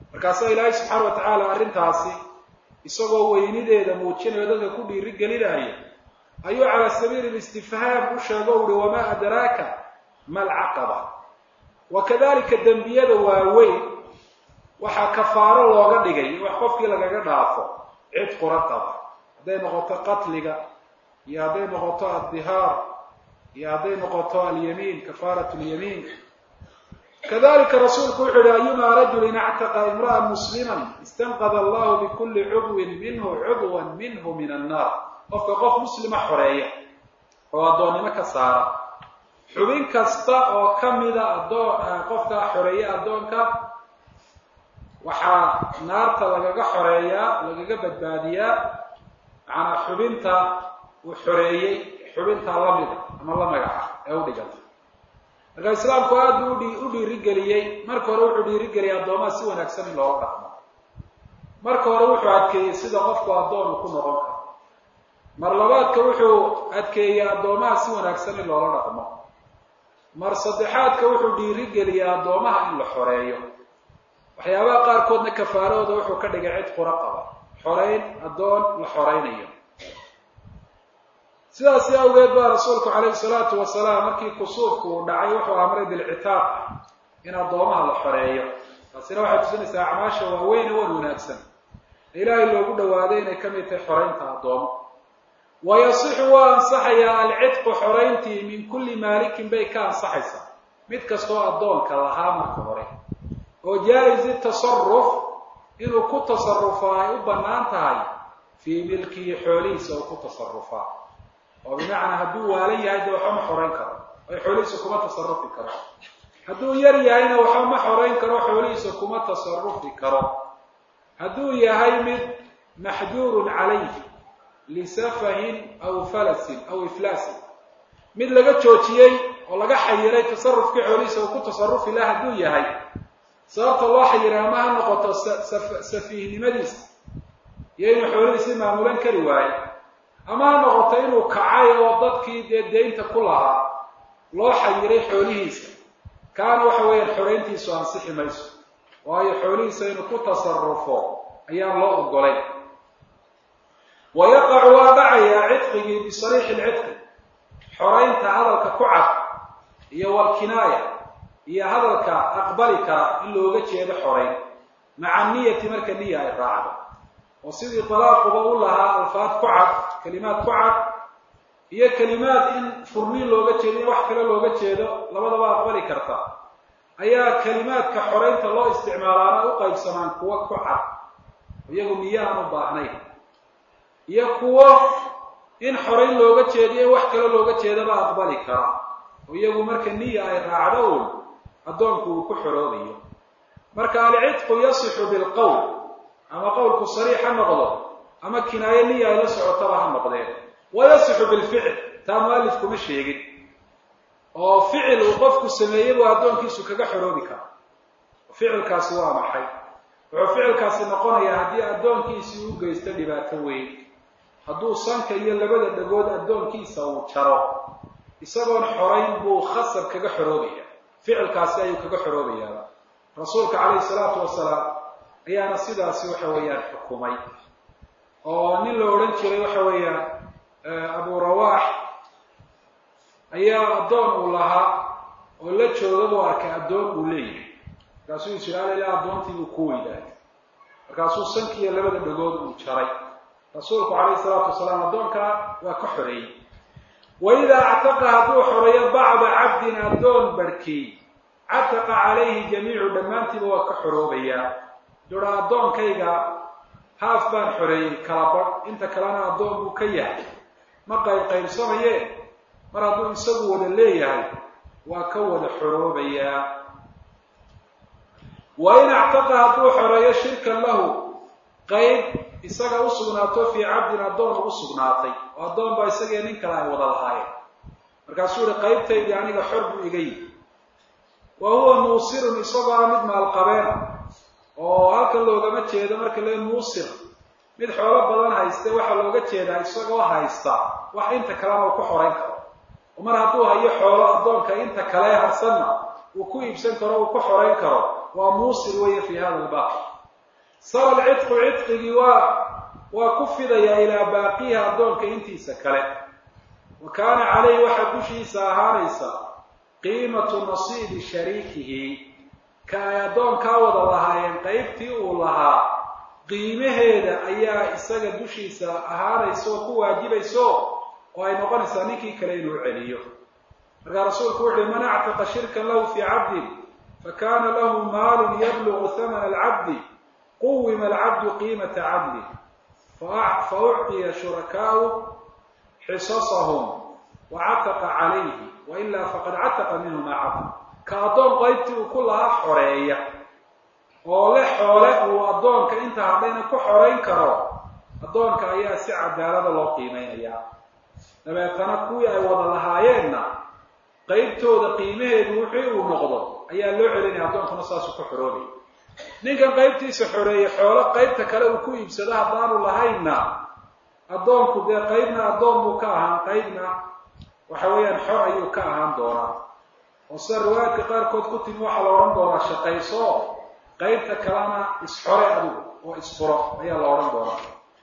markaasaa ilaahay subxaana wa tacaala arrintaasi isagoo weynideeda muujinayo dadka ku dhiiri gelinaya ayuu calaa sabiili listifhaam u sheego uhi wamaa adraaka ma alcaqaba wa kadalika dembiyada waaweyn waxaa kafaaro looga dhigay wax qofkii lagaga dhaafo cid qura qaba hadday noqoto qatliga iyo hadday noqoto addihaar iyo hadday noqoto alyamiin kafaarat lyamiin kadalika rasuulku wuxu uhi ayumaa rajulin actaqa imra'an musliman istanqada allahu bikuli cudwin minhu cudwan minhu min annaar qofka qof muslima xoreeya oo addoonnimo ka saara xubin kasta oo ka mida adoon qofka xoreeya addoonka waxaa naarta lagaga xoreeyaa lagaga badbaadiyaa macanaa xubinta uu xoreeyey xubintaa lamida ama la magaca ee u dhiganta marka islaamku aad buu udhi u dhiirigeliyey marka hore wuxuu dhiirigeliyay addoomaha si wanaagsan in looga dhaqmo marka hore wuxuu adkeeyey sida qofku addoon uu ku noqon karo mar labaadka wuxuu adkeeyey addoomaha si wanaagsan in loola dhaqmo mar saddexaadka wuxuu dhiirigeliyey addoomaha in la xoreeyo waxyaabaha qaarkoodna kafaarahooda wuxuu ka dhigay cid qura qaba xoreyn addoon la xoreynayo sidaasi awgeed baa rasuulku calayhi salaatu wasalaam markii kusuufku uu dhacay wuxuu amray bilcitaaq in addoomaha la xoreeyo taasina waxay tusinaysaa acmaasha waaweyn wan wanaagsan ilaahay loogu dhawaaday inay ka mid tahay xoreynta addoomo wa yasixu waa ansaxayaa alcidqu xoreyntii min kulli maalikin bay ka ansaxaysaa mid kastoo addoonka lahaa marka hore oo jaa-izi tasaruf inuu ku tasarufaa ay u bannaan tahay fii milkihi xoolihiisa uu ku tasarufaa oo bimacnaa hadduu waalan yahay dee waxba ma xoreyn karo ay xoolihiisa kuma tasarufi karo hadduu yar yahayna waxba ma xoreyn karo xoolihiisa kuma tasarufi karo hadduu yahay mid maxjuurun calayhi lisafahin aw falasin aw iflaasin mid laga joojiyey oo laga xayiray tasarufkii xoolihiisa uu ku tasarufi laha hadduu yahay sababta loo xayiray ama ha noqoto safiihnimadiisa iyo inuu xoolihiisi maamulan kari waayo ama ha noqoto inuu kacay oo dadkii dee deynta ku lahaa loo xayiray xoolihiisa kaana waxa weeyaan xoreyntiisu ansixi mayso waayo xoolihiisa inuu ku tasarufo ayaan loo ogolayn wa yaqacu waa dhacayaa cidqigii bisariixi lcidqi xoreynta hadalka ku cad iyo walkinaaya iyo hadalka aqbali kara in looga jeedo xoreyn maca niyati marka niya ay raacdo oo sidii dalaaquba u lahaa alfaad ku cad kelimaad ku cad iyo kelimaad in furniin looga jeedo in wax kale looga jeedo labadaba aqbali karta ayaa kelimaadka xoreynta loo isticmaalaana u qaybsamaan kuwo ku cad iyagu niyo aan u baahnayn iyo kuwo in xoreyn looga jeediyo in wax kale looga jeedaba aqbali kara oo iyagu marka niya ay raacdo un addoonku uu ku xoroobayo marka alcidqu yasixu bilqowl ama qowlku sariix ha noqdo ama kinaayo niya ay la socotaba ha noqdeen wa yasixu bilficl taa mualifkuma sheegin oo ficil uu qofku sameeyey buu addoonkiisu kaga xoroobi kara ficilkaasi waa maxay wuxuu ficilkaasi noqonayaa haddii addoonkiisii u geysto dhibaato weyn hadduu sanka iyo labada dhagood addoonkiisa uu jaro isagoon xorayn buu khasab kaga xoroobaya ficilkaasi ayuu kaga xoroobayaa rasuulka calayhi salaatu wasalaam ayaana sidaasi waxa weeyaan xukumay oo nin la odhan jiray waxa weeyaan abu rawaax ayaa addoon uu lahaa oo la jooga buu arkay addoon uu leeyahay markaasuu isiraala ilaa addoontii buu ku weynaaday markaasuu sankiiyo labada dhagood uu jaray rasuulku calayhi salaatu wasalaam addoonkaa waa ka xoreeyey wa idaa actaqa hadduu xoreeyo bacda cabdin addoon barhkii cataqa calayhi jamiicu dhammaantiiba waa ka xoroobayaa dura addoonkayga haaf baan xoreeyey kala badh inta kalena addoon buu ka yahay ma qayb qaybsamaye mar hadduu isagu wada leeyahay waa ka wada xoroobayaa wa in actaqa hadduu xoreeyo shirkan lahu qayb isaga u sugnaato fii cabdin addoon ugu sugnaatay oo addoon baa isagii nin kale ay wada lahaayeen markaasuu yihi qaybtaydii aniga xor buu iga yihi wa huwa muusirun isagoo ah mid maalqabeena oo halkan loogama jeedo marka le muusir mid xoolo badan hayste waxaa looga jeedaa isagoo haysta wax inta kalena uu ku xorayn karo oo mar hadduu hayo xoolo addoonka inta kale harsanna uu ku iibsan karo uu ku xorayn karo waa muusir weeye fii hada albaab sara alcidqu cidqigii waa waa ku fidayaa ilaa baaqiha addoonka intiisa kale wa kaana calayhi waxaa dushiisa ahaanaysa qiimatu nasiibi shariikihi ka ay addoonkaa wada lahaayeen qaybtii uu lahaa qiimaheeda ayaa isaga dushiisa ahaanaysa oo ku waajibayso oo ay noqonaysaa ninkii kale inuu celiyo markaa rasuulku wuxu uhi man actaqa shirkan lahu fii cabdin fakana lahu maalun yablugu hamana alcabdi quwima alcabdu qiimata cabdi fa ucطiya shurakaau xisasahum wa cataqa calayhi wailaa faqad cataqa minhu maa cabd ka addoon qaybtii uu ku lahaa xoreeya oo le xoole uu addoonka inta hadhayna ku xorayn karo addoonka ayaa si cadaalada loo qiimaynayaa dabeetana kuwii ay wada lahaayeenna qaybtooda qiimaheedu wixii uu noqdo ayaa loo celinaya addoonkuna saasuu ku xoroobaya ninkan qaybtiisa xoreeyey xoolo qaybta kale uu ku iibsado haddaanu lahaynna addoonku dee qaybna addoon buu ka ahaan qaybna waxa weeyaan xor ayuu ka ahaan doonaa oo sida riwaayadka qaarkood ku timi waxaa la odhan doonaa shaqayso qaybta kalena isxore adigu oo isfuro ayaa la odhan doonaa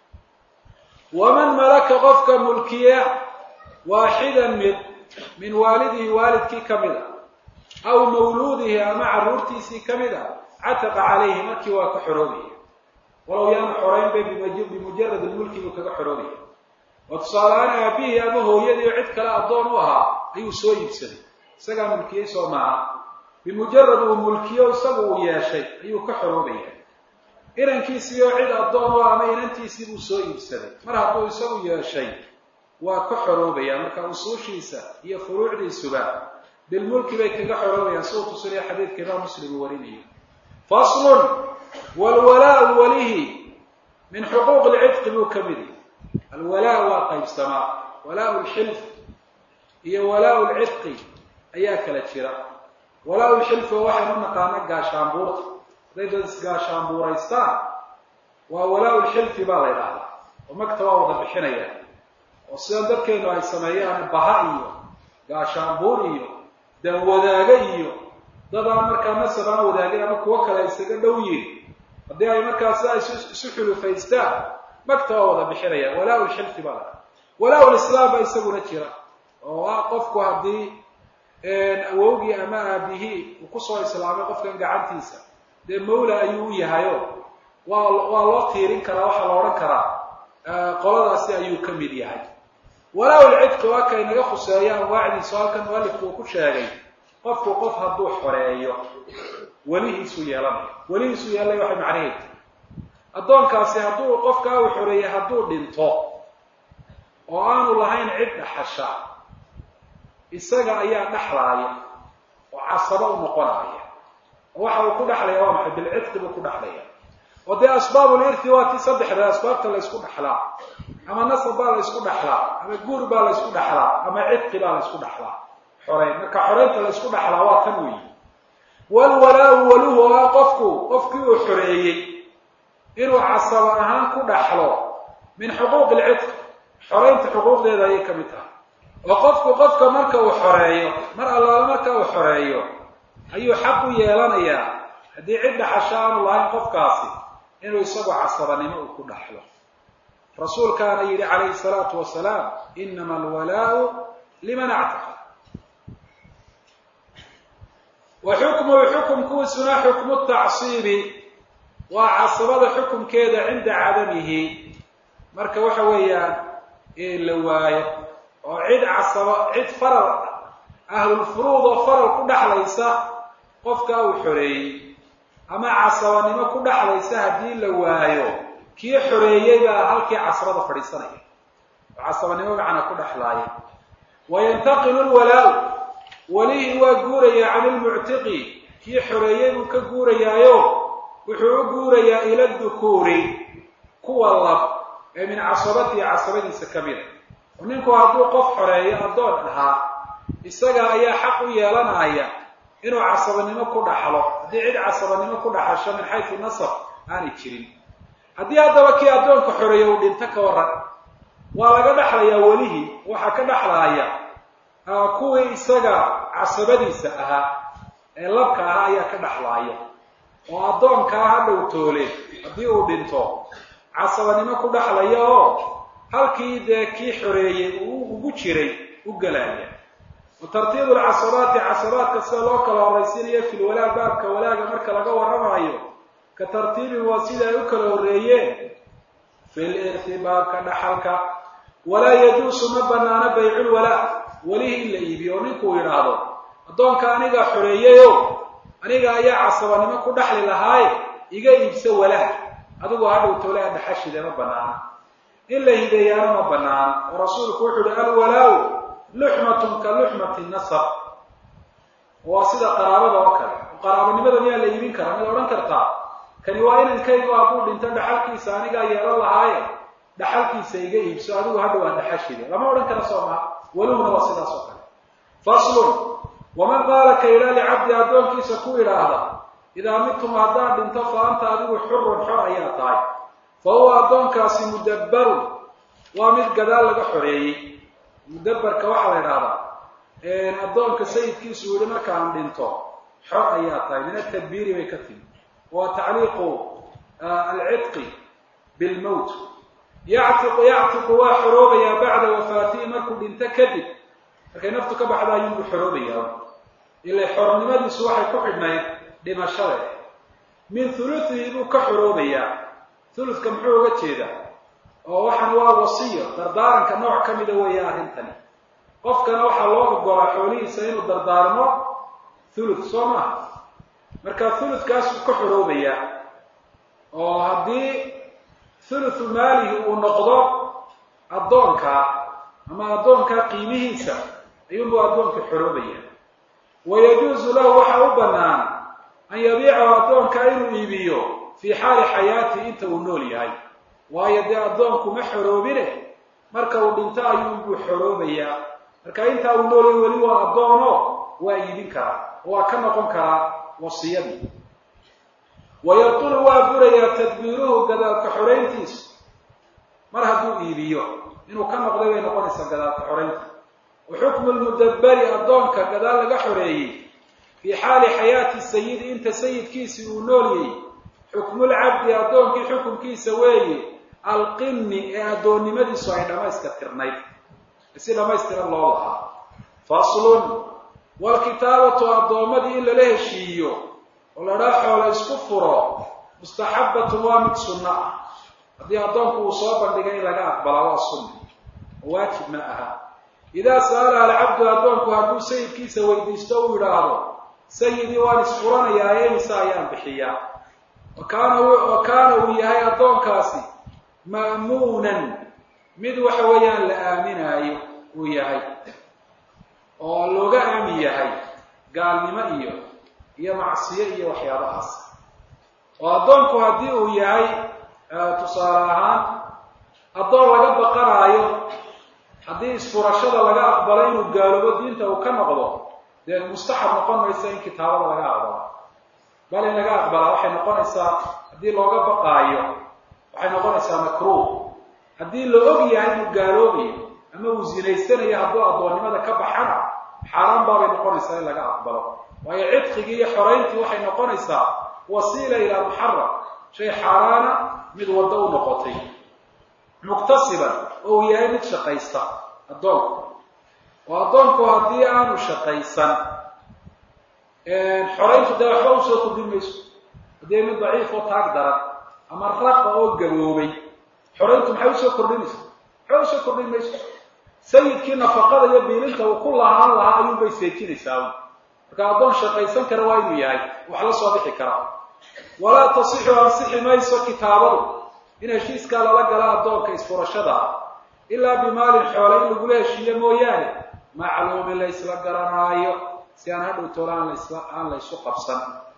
waman malaka qofka mulkiya waaxidan mid min waalidihi waalidkii ka mid a aw mawluudihi ama carruurtiisii ka mid a cataqa calayhi markii waa ka xoroobaya walow yaanu xoraynbay bimujarad lmulki buu kaga xoroobaya oo tusaalehaan aabihii ama hooyadii oo cid kale addoon u ahaa ayuu soo iibsaday isagaa mulkiyey soo maaha bimujarad uu mulkiyo isagu uu yeeshay ayuu ka xoroobaya inankiisii oo cid addoon u ah ama inantiisii buu soo iibsaday mar hadduu isagu yeeshay waa ka xoroobaya marka usuushiisa iyo furuucdiisuba bilmulki bay kaga xoroobayaan si uu tusinaya xadiidka imaam muslim uu warinayo faslun wlwalaau walihi min xuquuq lcidqi buu ka mid yahy alwalaa waa qaybsamaa walaau lxilf iyo walaau lcidqi ayaa kala jira walaau lxilfi oo waxaynu naqaana gaashaanbuurta hadday dad isgaashaanbuuraystaan waa walaau lxilfi baa la ydhahdaa oo magta waa wada bixinaya oo sidan dadkeenu ay sameeyaan baha iyo gaashaanbuur iyo danwadaaga iyo dadaan markaa nasab aan wadaagin ama kuwo kale isaga dhow yihin haddii ay markaa sidaa isu xulufaystaan magta waa wada bixinaya walaa lxilfi baa lahaa walaa lislaam ba isaguna jira oo ah qofku haddii awowgii ama aabihii uu kusoo islaamay qofkan gacantiisa dee mawla ayuu u yahayo waa waa loo tiirin karaa waxaa la odhan karaa qoladaasi ayuu ka mid yahay walaa lcidqi waa kay naga khuseeya anwaacdiisu halkan mualifku uu ku sheegay qofku qof hadduu xoreeyo welihiisu yeelanayo welihiisu yeelanaya waxay macnaheed addoonkaasi hadduu qofkaa uu xoreeyey hadduu dhinto oo aanu lahayn cid dhaxasha isaga ayaa dhexlaaya oo casabo u noqonaya oo waxa uu ku dhexlaya waa maxay bilcidqi buu ku dhexlaya oo dee asbaabulirthi waa tii saddexda asbaabta la ysku dhexlaa ama nasab baa la ysku dhexlaa ama guur baa la ysku dhexlaa ama cidqi baa la ysku dhexlaa xoreyn marka xoreynta la ysku dhexlaa waa tan weyi walwalaau waluhu oo ah qofku qofkii uu xoreeyey inuu casabo ahaan ku dhaxlo min xuquuqi lcidq xoreynta xuquuqdeeda ayay ka mid tahay oo qofku qofka marka uu xoreeyo mar allaala marka uu xoreeyo ayuu xaq u yeelanayaa haddii cid dhaxasho aanu lahayn qofkaasi inuu isagu casabanimo uu ku dhaxlo rasuulkaana yidhi calayhi salaatu wasalaam inama alwalaau liman actaqa wa xukmuhu xukumkuisuna xukmu tacsiibi waa casabada xukumkeeda cinda cadamihi marka waxa weeyaan la waayo oo cid casaba cid faral ahlulfuruud oo faral ku dhexlaysa qofkaa uu xoreeyey ama casabanimo ku dhexlaysa haddii la waayo kii xoreeyey baa halkii casabada fadhiisanaya oo casabanimo macnaa ku dhexlaaya wayantaqilu lwalaau welihii waa guurayaa can ilmuctiqi kii xoreeyey buu ka guurayaayo wuxuu u guurayaa ila dukuuri kuwa lab ee min casabatihi casabadiisa ka mida oo ninku hadduu qof xoreeyo addoon ahaa isaga ayaa xaq u yeelanaya inuu casabanimo ku dhaxlo haddii cid casabanimo ku dhaxasho min xaysu nasab aanay jirin haddii haddaba kii addoonka xoreeya uu dhinto ka waran waa laga dhexlayaa welihii waxaa ka dhexlaaya kuwii isaga casabadiisa ahaa ee labka ahaa ayaa ka dhexlaaya oo addoonkaa ha dhow toole haddii uu dhinto casabanimo ku dhexlaya oo halkii dee kii xoreeyey uu ugu jiray u gelaya wa tartiibu alcasabaati casabaadka sida loo kala horraysiinayo fil walaa baabka walaaga marka laga warramayo ka tartiibin waa sida ay u kala horreeyeen fil irti baabka dhaxalka walaa yajuusu ma banaano baycul walaa welihii in la iibiyo oo ninkuu yidhaahdo addoonka anigaa xoreeyeyo aniga ayaa casabanimo ku dhaxli lahaaye iga iibso walaa adigu hadhow toolaha dhaxashide ma banaana in la hideeyaana ma banaana oo rasuulku wuxuu uhi alwalaa-u luxmatun ka luxmati nasab waa sida qaraabada oo kale qaraabanimada miyaa la iibin karaa mid odhan kartaa kani waa inankaygu hadduu dhinto dhaxalkiisa anigaa yeelan lahaaye dhaxalkiisa iga iibso adigu hadhow aan dhaxashide lama odhan kara soo maa welihuna waa sidaas oo kale faslun waman qaala ka yidhaa licabdi addoonkiisa ku idhaahda idaa midtum haddaad dhinto fa anta adigu xurun xor ayaa tahay fa huwa addoonkaasi mudabbarun waa mid gadaal laga xoreeyey mudabbarka waxaa la idhahdaa addoonka sayidkiisu yihi markaan dhinto xor ayaa tahay min atadbiiri bay ka timi waa tacliiqu alcidqi bilmowt yactiqu yactiqu waa xoroobayaa bacda wafaatihi markuu dhinto kadib markay naftu ka baxda ayuunbu xoroobayaa ila xornimadiisu waxay ku xidhnayd dhimashada min huluihi buu ka xoroobayaa huludka muxuu uga jeedaa oo waxaan waa wasiyo dardaaranka nooc ka mida weeye arrintani qofkana waxaa loo ogolaa xoolihiisa inuu dardaarmo hulud soo maaha marka huludkaasuu ka xoroobayaa oo haddii huluthu maalihi uu noqdo addoonkaa ama addoonkaa qiimihiisa ayuunbuu addoonka xoroobaya wayajuusu lahu waxaa u bannaan an yabiicahu addoonkaa inuu iibiyo fii xaali xayaatihi inta uu nool yahay waayo dee addoonku ma xoroobine marka uu dhinto ayuunbuu xoroobayaa marka intaa uu nool yahay weli waa addoono waa iibin karaa waa ka noqon karaa wasiyadii wayabtulu waa burayaa tadbiiruhu gadaalka xorayntiisu mar hadduu iibiyo inuu ka noqday bay noqonaysaa gadaalka xoraynta wa xukmu lmudabbari addoonka gadaal laga xoreeyey fii xaali xayaati sayidi inta sayidkiisii uu noolyay xukmulcabdi addoonkii xukunkiisa weeye alqinni ee addoonnimadiisu ay dhammayska tirnayd si dhammaystiran loo lahaa faslun walkitaabatu addoommadii in lala heshiiyo oo ladhaa xoola isku furo mustaxabbatun waa mid sunno ah haddii addoonku uu soo bandhigay in laga aqbalaa waa sunna oo waajib ma aha idaa sa'alaha alcabdu addoonku hadduu sayidkiisa weydiisto uu yidhaahdo sayidii waan isfuranayaa eemisa ayaan bixiyaa wakaana wa kaana uu yahay addoonkaasi ma'muunan mid waxa weeyaan la aaminaayo uu yahay oo looga aamin yahay gaalnimo iyo iyo macsiyo iyo waxyaabahaas oo addoonku haddii uu yahay tusaale ahaan addoon laga baqanaayo haddii isfurashada laga aqbalo inuu gaaloobo diinta uu ka noqdo dee mustaxab noqon maysa in kitaabada laga aqbalo bal in laga aqbalaa waxay noqonaysaa haddii looga baqaayo waxay noqonaysaa makruuh haddii la og yahay inuu gaaloobayo ama uu zinaysanayo hadduu addoonnimada ka baxana xaaraan baabay noqonaysaa in laga aqbalo waayo cidqigii iyo xorayntii waxay noqonaysaa wasiila ilaa muxaram shay xaaraana mid waddo u noqotay muktasiban oo uu yahay mid shaqaysta addoonku oo addoonku haddii aanu shaqaysan xorayntu dee waxba usoo kordhin mayso haddii mid daciif oo taag daran ama raqa oo gaboobay xorayntu maxay usoo kordhinaysa maxba usoo kordhin mayso sayidkii nafaqada iyo biilinta uu ku lahaan lahaa ayuunbay seejinaysaa marka addoon shaqaysan kara waa inuu yahay wax la soo bixi karaa walaa tasixu ansixi mayso kitaabadu in heshiiskaa lala gala addoonka isfurashada ilaa bimaalin xoole in lagula heshiiyo mooyaane macluumin la ysla garanaayo si aan hadhow toola aan lasla aan la ysu qabsan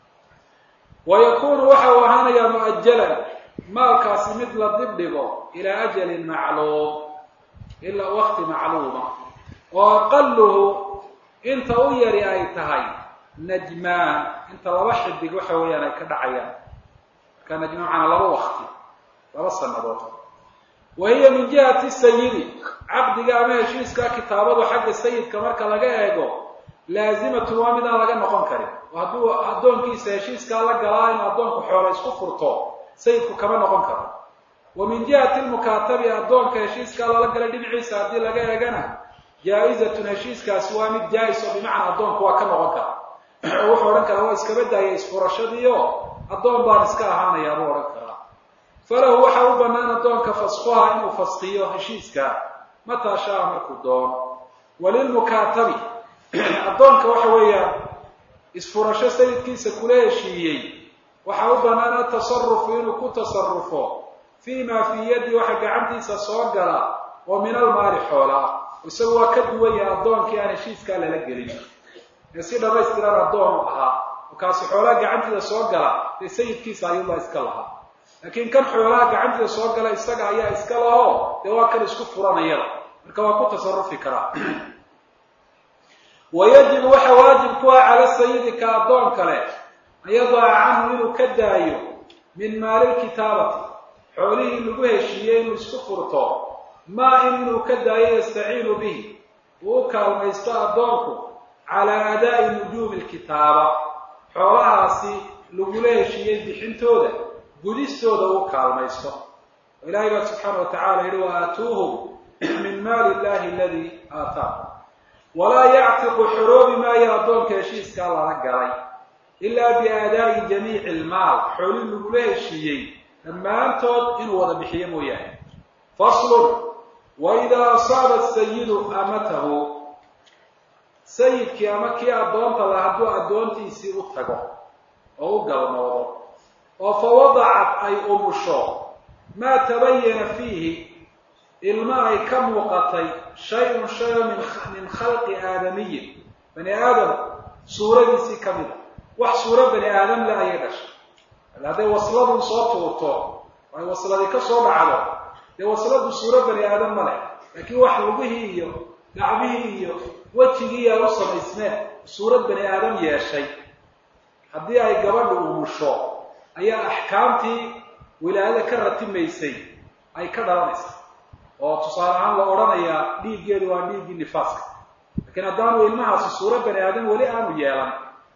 wa yakuunu waxa uu ahaanayaa mu'ajalan maalkaasi mid la dibdhigo ilaa ajalin macluum ilaa wakti macluuma oo aqaluhu inta u yari ay tahay najmaan inta laba xidig waxa weeyaan ay ka dhacayaan marka najmaan macnaa laba wakti laba sanadood wa hiya min jihati sayidi caqdiga ama heshiiska kitaabadu xagga sayidka marka laga eego laazimatun waa midaan laga noqon karin oo hadduu addoonkiisa heshiiskaa la galaa inuu addoonku xoola isku furto sayidku kama noqon karo wa min jihati lmukaatabi addoonka heshiiskaa lala galay dhinaciisa haddii laga eegana jaa-izatun heshiiskaasi waa mid jaa-is oo bimacnaa addoonku waa ka noqon kara oo wuxuu odhan karaa waa iskaba daaya isfurashadiio addoon baan iska ahaanayaa buu odhan karaa falahu waxaa u bannaan addoonka faskuha inuu faskiyo heshiiska mataa shaa markuu doono walilmukaatabi addoonka waxa weeyaan isfurasho sayidkiisa kula heshiiyey waxaa u bannaan atasarufu inuu ku tasarufo fii maa fii yaddi waxa gacantiisa soo gala oo min almaali xoola ah isagu waa ka duwan yahay addoonkii aan heshiiskaa lala gelin ee si dhamaystiran addoon u ahaa oo kaasi xoolaha gacantiisa soo gala dee sayidkiisa ayuunbaa iska lahaa laakiin kan xoolaha gacantiisa soo gala isaga ayaa iska laho dee waa kan isku furanayada marka waa ku tasarufi karaa wayajibu waxa waajib ku ah cala sayidi ka addoon kale an yadaca canhu inuu ka daayo min maali lkitaabati xoolihii lagu heshiiyey inuu isku furto maa in inuu ka daayo yastaciinu bihi uu u kaalmaysto addoonku calaa adaa'i nujuumi lkitaaba xoolahaasi lagula heshiiyey bixintooda gudistooda uu kaalmaysto oo ilaahay baa subxaana wa tacala yihi wa aatuuhum min maali illahi aladii aataakum walaa yactiqu xoroobi maayo addoonka heshiiskaa lala galay ilaa biaadaa'i jamiici ilmaal xooli lagula heshiiyey dhammaantood inuu wada bixiyo mooyaane faslun wa idaa asaaba sayidu amatahu sayidkii ama kii addoonta la hadduu addoontiisii u tago oo u galmoodo oo fa wadacat ay umusho maa tabayana fiihi ilma ay ka muuqatay shay-un shayo min min khalqi aadamiyin bani aadam suuradiisii ka mid a wax suuro bani aadam le ayay dhashay hadday wasladun soo tuurto ay wasladii ka soo dhacdo dee wasladu suuro bani aadam ma leh laakiin wax lugihii iyo gacmihii iyo wejigiiyaa u samaysmeen suurad bani aadam yeeshay haddii ay gabadha umusho ayaa axkaamtii wilaayada ka ratimaysay ay ka dhalanaysaa oo tusaale ahaan la odhanayaa dhiiggeedu waa dhiiggii nifaaska laakiin haddaanu ilmahaasi suuro bani aadam weli aanu yeelan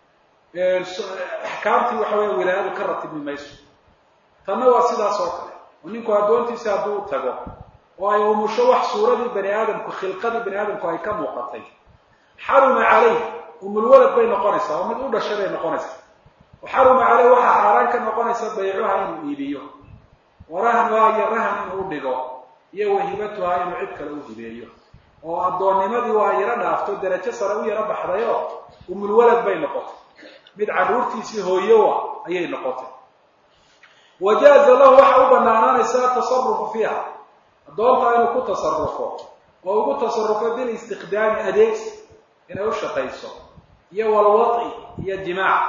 axkaamtii waxa weya wilaayadu ka ratibmi mayso tanna waa sidaas oo kale oo ninku addoontiisa hadduu u tago oo ay umusho wax suuradii bani aadamku khilqadii bani aadamku ay ka muuqatay xaruma calayh umulwalad bay noqonaysaa oo mid u dhashay bay noqonaysaa xaruma caleyh waxaa xaaraan ka noqonaysa baycuha inuu iibiyo warahnuha iyo rahan inuu u dhigo iyo wahibatuha inuu cid kale u hibeeyo oo addoonnimadii waa yaro dhaafto derajo sare u yaro baxdayoo umulwalad bay noqotay mid carruurtiisii hooyowa ayay noqotay wajaaza lahu waxa u banaanaanaysa atasarufu fiiha addoontaa inuu ku tasarufo oo ugu tasarufo bilistiqdaami adeegsi inay u shaqayso iyo walwadci iyo jimaac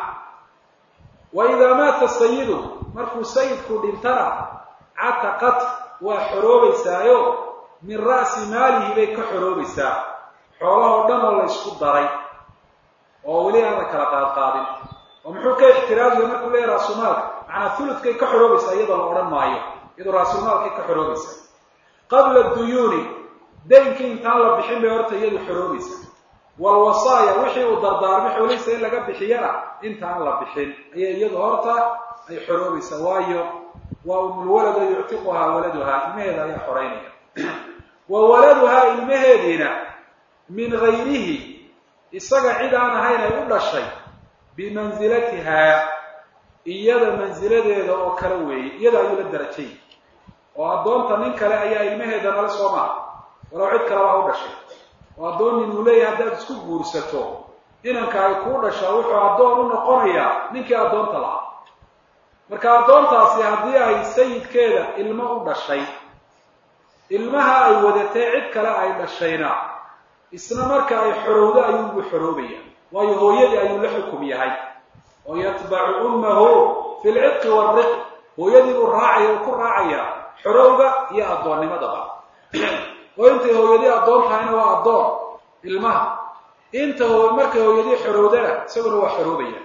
wa idaa maata sayidu markuu sayidku dhintana cataqat waa xoroobaysaayo min ra'si maalihi bay ka xoroobaysaa xoolahoo dhan oo la ysku daray oo weli aana kala qaadqaadin oo muxuu ka ixtiraamaya markuu leeyahy raasumaalka macnaa huludkay ka xoroobaysaa iyadoo la odhan maayo iyadoo raasumaalkay ka xoroobaysaa qabla duyuuni daynkii intaan la bixin bay horta iyadu xoroobaysa walwasaaya wixii uu dardaarmay xoolihiisa in laga bixiyana intaan la bixin ayay iyadu horta ay xoroobaysaa waayo waa umulwalado yuctiquhaa waladuhaa ilmaheeda ayaa xoreynaya wa waladuhaa ilmaheediina min gayrihi isaga cid aan ahayn ay u dhashay bimansilatihaa iyada mansiladeeda oo kale weeye iyada ayuu la darajay oo addoonta nin kale ayaa ilmaheeda nala soo maha walow cid kaleba ha u dhashay oo addoon nin uu leeyahay haddaad isku guursato inanka ay kuu dhashaa wuxuu addoon u noqonayaa ninkii addoonta lahaa marka addoontaasi haddii ay sayidkeeda ilmo u dhashay ilmaha ay wadatay cid kale ay dhashayna isna marka ay xorowdo ayuugu xoroobaya waayo hooyadii ayuu la xukum yahay oo yatbacu ummahu fi lcidqi waalriqi hooyadii buu raacaya uu ku raacaya xorowga iyo addoonnimadaba oo intay hooyadii addoon tahayna waa addoon ilmaha inta markay hooyadii xorowdana isaguna waa xoroobaya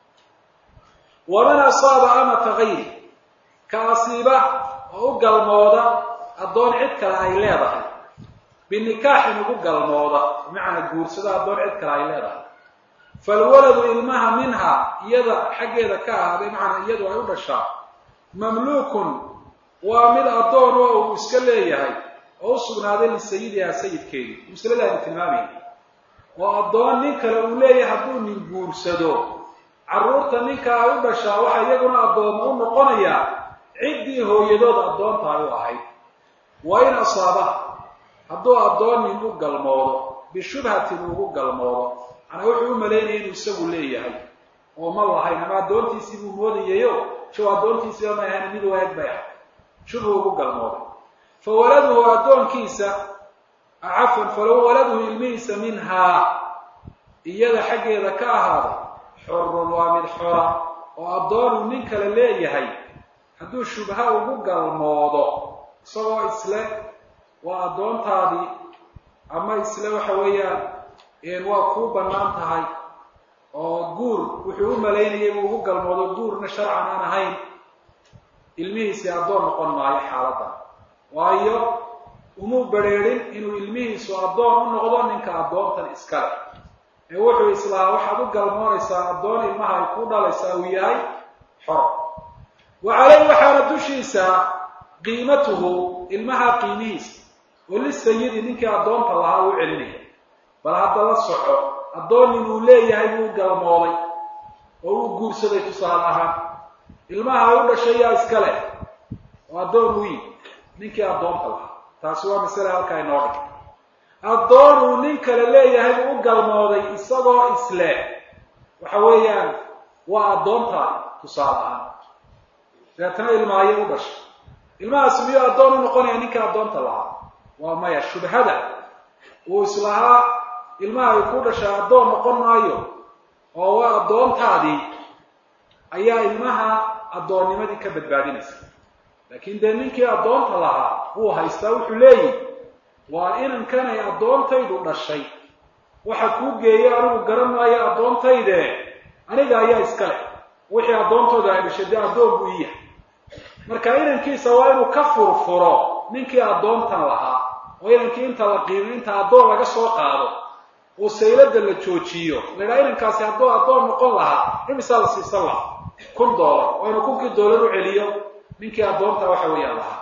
waman asaaba amata gayri ka asiiba oo u galmooda addoon cid kale ay leedahay binikaaxin ugu galmooda bimacnaa guursada addoon cid kale ay leedahay falwaladu ilmaha minha iyada xaggeeda ka ahaaday macnaa iyadu ay u dhashaa mamluukun waa mid addoon oo uu iska leeyahay oo u sugnaaday lisayidihaa sayidkeedii masaladaani tilmaamayna oo addoon nin kale uu leeyahay hadduu nin guursado carruurta ninka ay u dhashaa waxaa iyaguna addooma u noqonayaa ciddii hooyadood addoonta ay u ahayd wa in asaaba hadduu addoon nin u galmoodo bishubhatin ugu galmoodo manaa wuxuu u malaynaya inuu isagu leeyahay oo ma lahayn ama addoontiisii buu moodayayo show addoontiisiiba may ahayn mid waag bay ahay shubhu ugu galmooday fa waladuhu addoonkiisa cafwan falow waladuhu ilmihiisa minhaa iyada xaggeeda ka ahaaday xorun waa mid xora oo addoonuu nin kale leeyahay hadduu shubha ugu galmoodo isagoo isle waa addoontaadii ama isle waxa weeyaan waa kuu bannaan tahay oo guur wuxuu u malaynayay buu ugu galmoodo guurna sharcan aan ahayn ilmihiisii addoon noqon maayo xaaladdan waayo umuu bedrheedhin inuu ilmihiisu addoon u noqdo ninka addoontan iskale ee wuxuu islahaa waxaad u galmoonaysaa addoon ilmaha ay ku dhalaysaa uu yahay xor wa caleyh waxaana dushiisa qiimatuhu ilmaha qiimihiisa oo lisayidi ninkii addoonta lahaa uu celinaya bal hadda la soco addoon inuu leeyahay buu galmooday oo uu guursaday tusaale ahaan ilmaha u dhashay yaa iska leh oo addoon uu yimi ninkii addoonta lahaa taasi waa masale halkaa inoo dhig addoon uu nin kale leeyahay buu u galmooday isagoo isle waxa weeyaan waa addoontaadi tusaale ahaan deetana ilmaayo u dhashay ilmahaasi miyuu addoon u noqonaya ninkii addoonta lahaa waa maya shubhada uu islahaa ilmaha ay ku dhashay addoon noqon maayo oo waa addoontaadii ayaa ilmaha addoonnimadii ka badbaadinaysa laakiin dee ninkii addoonta lahaa wuu haystaa wuxuu leeyihi waa inankanay addoontaydu dhashay waxa kuu geeyay anigu garan maayo addoontayde aniga ayaa iska leh wixii addoontooda ay dhashay dee addoon buu ii yahay marka inankiisa waa inuu ka furfuro ninkii addoontan lahaa oo inankii inta la qiimo inta addoon laga soo qaado oo saylada la joojiyo la idhaha inankaasi hadduu addoon noqon lahaa imisaa la siisan lahaa kun doolar oo inuu kunkii doolar u celiyo ninkii addoonta waxa weeyaan lahaa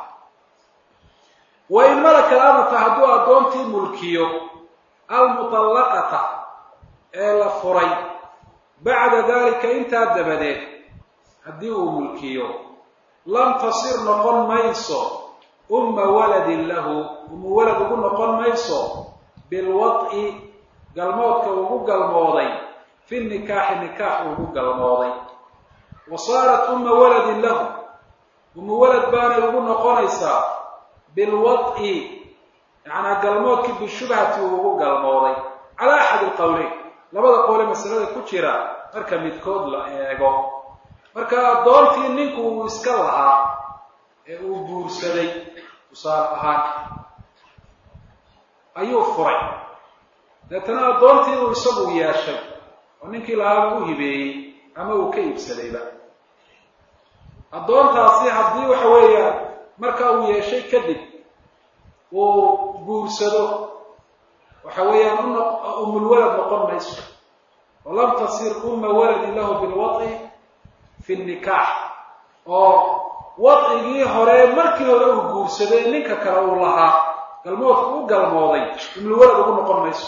wa in malaka alamata hadduu addoontii mulkiyo almutallaqata ee la furay bacda dalika intaa dabadeed haddii uu mulkiyo lam tasir noqon mayso umma waladin lahu umu walad ugu noqon mayso bilwad'i galmoodka ugu galmooday fi nikaaxi nikaax ugu galmooday wa saarat umma waladin lahu umu walad baanay ugu noqonaysaa bilwad'i yacnaa galmoodkii bishubhati uu ugu galmooday calaa axad alqowleyn labada qowle masalada ku jira marka midkood la eego marka addoontii ninku uu iska lahaa ee uu guursaday tusaale ahaan ayuu furay deetana addoontii uu isagu yeeshay oo ninkii lahaaba u hibeeyey ama uu ka iibsadayba addoontaasi haddii waxa weeyaan marka uu yeeshay kadib uu guursado waxa weeyaan umulwalad noqon mayso oo lam tasir umma waladin lahu bilwad'i fi nikaax oo wadcigii hore markii hore uu guursaday ninka kale uu lahaa galmoodka u galmooday umulwalad ugu noqon mayso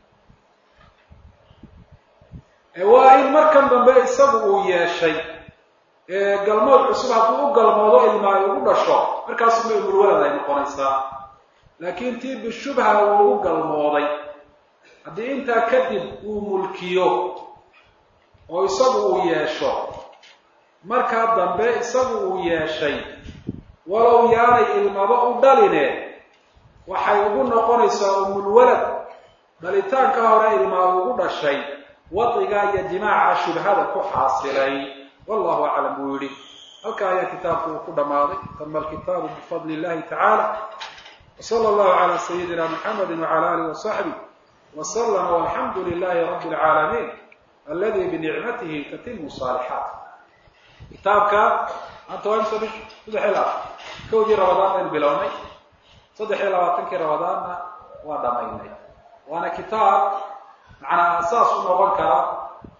waa in markan dambe isagu uu yeeshay galmood cusub hadduu u galmoodo ilma ay ugu dhasho markaasuma umulwalad ay noqonaysaa laakiin tii bishubha uu ugu galmooday haddii intaa kadib uu mulkiyo oo isagu uu yeesho markaa dambe isagu uu yeeshay walow yaanay ilmaba u dhaline waxay ugu noqonaysaa umulwalad dhalitaanka hore ilmaa ugu dhashay wadciga iyo jimaaca shubhada ku xaasilay wallahu aclam buu yidhi halkaa ayaa kitaabku uu ku dhammaaday tama alkitaabu bifadli illahi tacaala wsala allahu calaa sayidina muxamedi wacala alih wasaxbih waslama walxamdu lilahi rabbi alcaalamiin aladi binicmatihi tatimu saalixaat kitaabka maanta waa imsa bish saddex iyo labaatan kowdii rabadaan baynu bilownay saddex iyo labaatankii rabadaanna waa dhamaynay waana kitaab macnaa asaas u noqon kara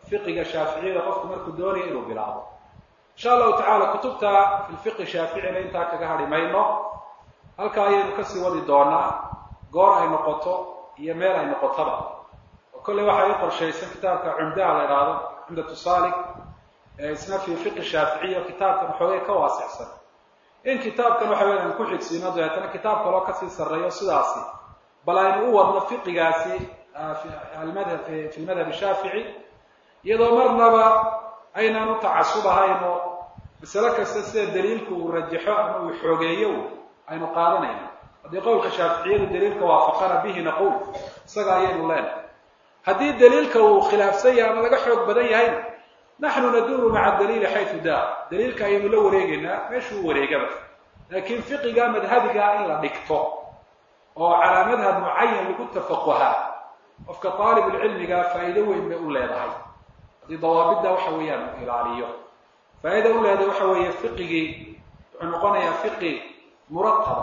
fiqiga shaaficiyada qofku markuu doonayo inuu bilaabo insha allahu tacala kutubta fi lfiqi shaaficina intaa kaga hadhi mayno halkaa ayaynu kasii wadi doonaa goor ay noqoto iyo meel ay noqotaba oo kolley waxaa ii qorshaysan kitaabka cumdaha la idhaahdo cumdatu saalik isna fi fiqi shaaficiya kitaabkan xoogay ka waasicsan in kitaabkan waxa weya aan ku xigsiino dabeetana kitaab kaloo kasii sarreeyo sidaasi bal aynu u wadno fiqigaasi almadhab fi lmadhab shaafici iyadoo marnaba aynaan u tacasub ahayno masale kasta sida daliilku uu rajaxo ama uu xoogeeyo aynu qaadanayno haddii qowlka shaaficiyadu daliilka waafaqana bihi naquul isaga ayaynu leenahay haddii daliilka uu khilaafsan yahay ama laga xoog badan yahayna naxnu naduuru maca daliili xaytu daa daliilka ayaynu la wareegaynaa meeshuu wareegaba laakiin fiqiga madhabigaa in la dhigto oo calaa madhab mucayan lagu tafaquhaa qofka aalibulcilmiga faa'iido weyn bay u leedahay haddii dawaabidda waxa weeyaan uu ilaaliyo faa'iida u leedahay waxa weeye fiqigii wuxuu noqonayaa fiqi murataba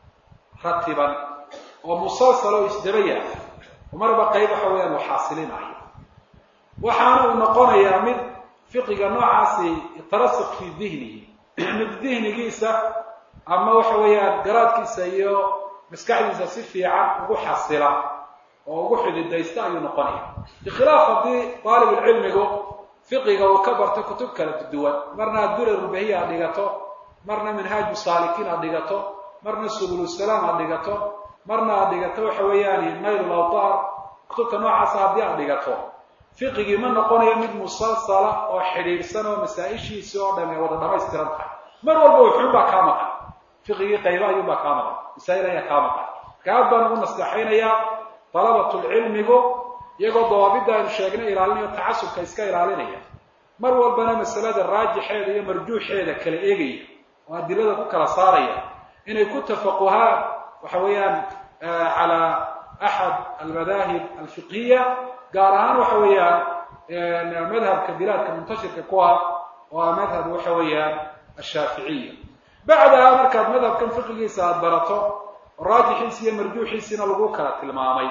ratiban oo musalsal oo isdaba yaala oo marba qayb waxa weeyaan uu xaasilinayo waxaana uu noqonayaa mid fiqiga noocaasi tarasuk fii dihnihi mid dihnigiisa ama waxa weeyaan garaadkiisa iyo maskaxdiisa si fiican ugu xasila oo ugu xididaysta ayuu noqonaya bikhilaaf haddii aalibulcilmigu fiqiga uu ka barto kutub kala duwan marna adurarulbahiya aad dhigato marna minhaaju saalikiin aad dhigato marna subulusalaam aad dhigato marna aad dhigato waxa weeyaan naylul awtaar kutubta noocaasa haddii aad dhigato fiqigii ma noqonayo mid musalsala oo xidhiidhsan oo masaa-ishiisi oo dhan ay wada dhamaystiran tahay mar walba wuxuunbaa kaa maqan fiqigii qayba ayuunbaa kaa maqan masaa'il ayaa kaa maqan marka aad baan ugu nasteexaynayaa dalabatulcilmigu iyagoo dawaabidda aynu sheegnay ilaalinayo tacasubka iska ilaalinaya mar walbana masalada raajixeeda iyo marjuuxeeda kala eegaya oo adilada ku kala saaraya inay ku tafaquhaan waxa weeyaan calaa axad almadaahib alfiqhiya gaar ahaan waxa weeyaan madhabka bilaadka muntashirka ku ah oo ah madhab waxa weeyaan ashaaficiya bacdaha markaad madhabkan fiqigiisa aada barato raajixiisi iyo marjuuxiisiina lagu kala tilmaamay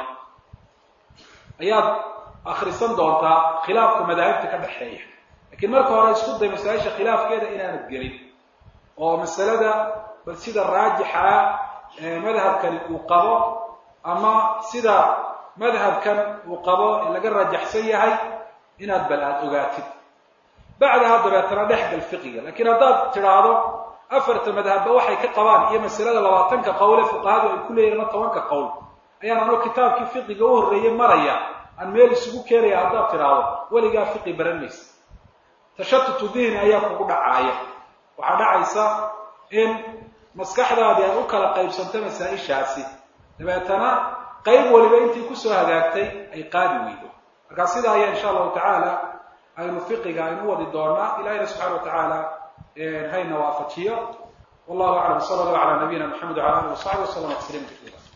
ayaad akrisan doontaa khilaafka madaahibta ka dhexeeya lakiin marka hore isku day masaa-isha khilaafkeeda inaanad gelin oo masalada bal sida raajixa madhabkani uu qabo ama sida madhabkan uu qabo ee laga raajaxsan yahay inaad bal aada ogaatid bacdaha dabeetana dhexgal fiqiga lakiin haddaad tidhaahdo afarta madhabba waxay ka qabaan iyo masalada labaatanka qowle fuqahadu ay ku leeyihin ama tobanka qowl ayaan anoo kitaabkii fiqiga u horreeyey maraya aan meel isugu keenaya haddaad tidhaahdo weligaa fiqi baran maysa tashatutu dihni ayaa kugu dhacaaya waxaa dhacaysa in maskaxdaadii ay u kala qaybsanto masaa-ishaasi dabeetana qayb waliba intii kusoo hagaagtay ay qaadi weydo markaa sidaa ayaa insha allahu tacaala aynu fiqiga aynu u wadi doonaa ilahina subxana wa tacaala hayna waafajiyo wallahu aclam sala allahu calaa nabiyina maxamed wala alihi wasaxbi waslama tasliima kaiira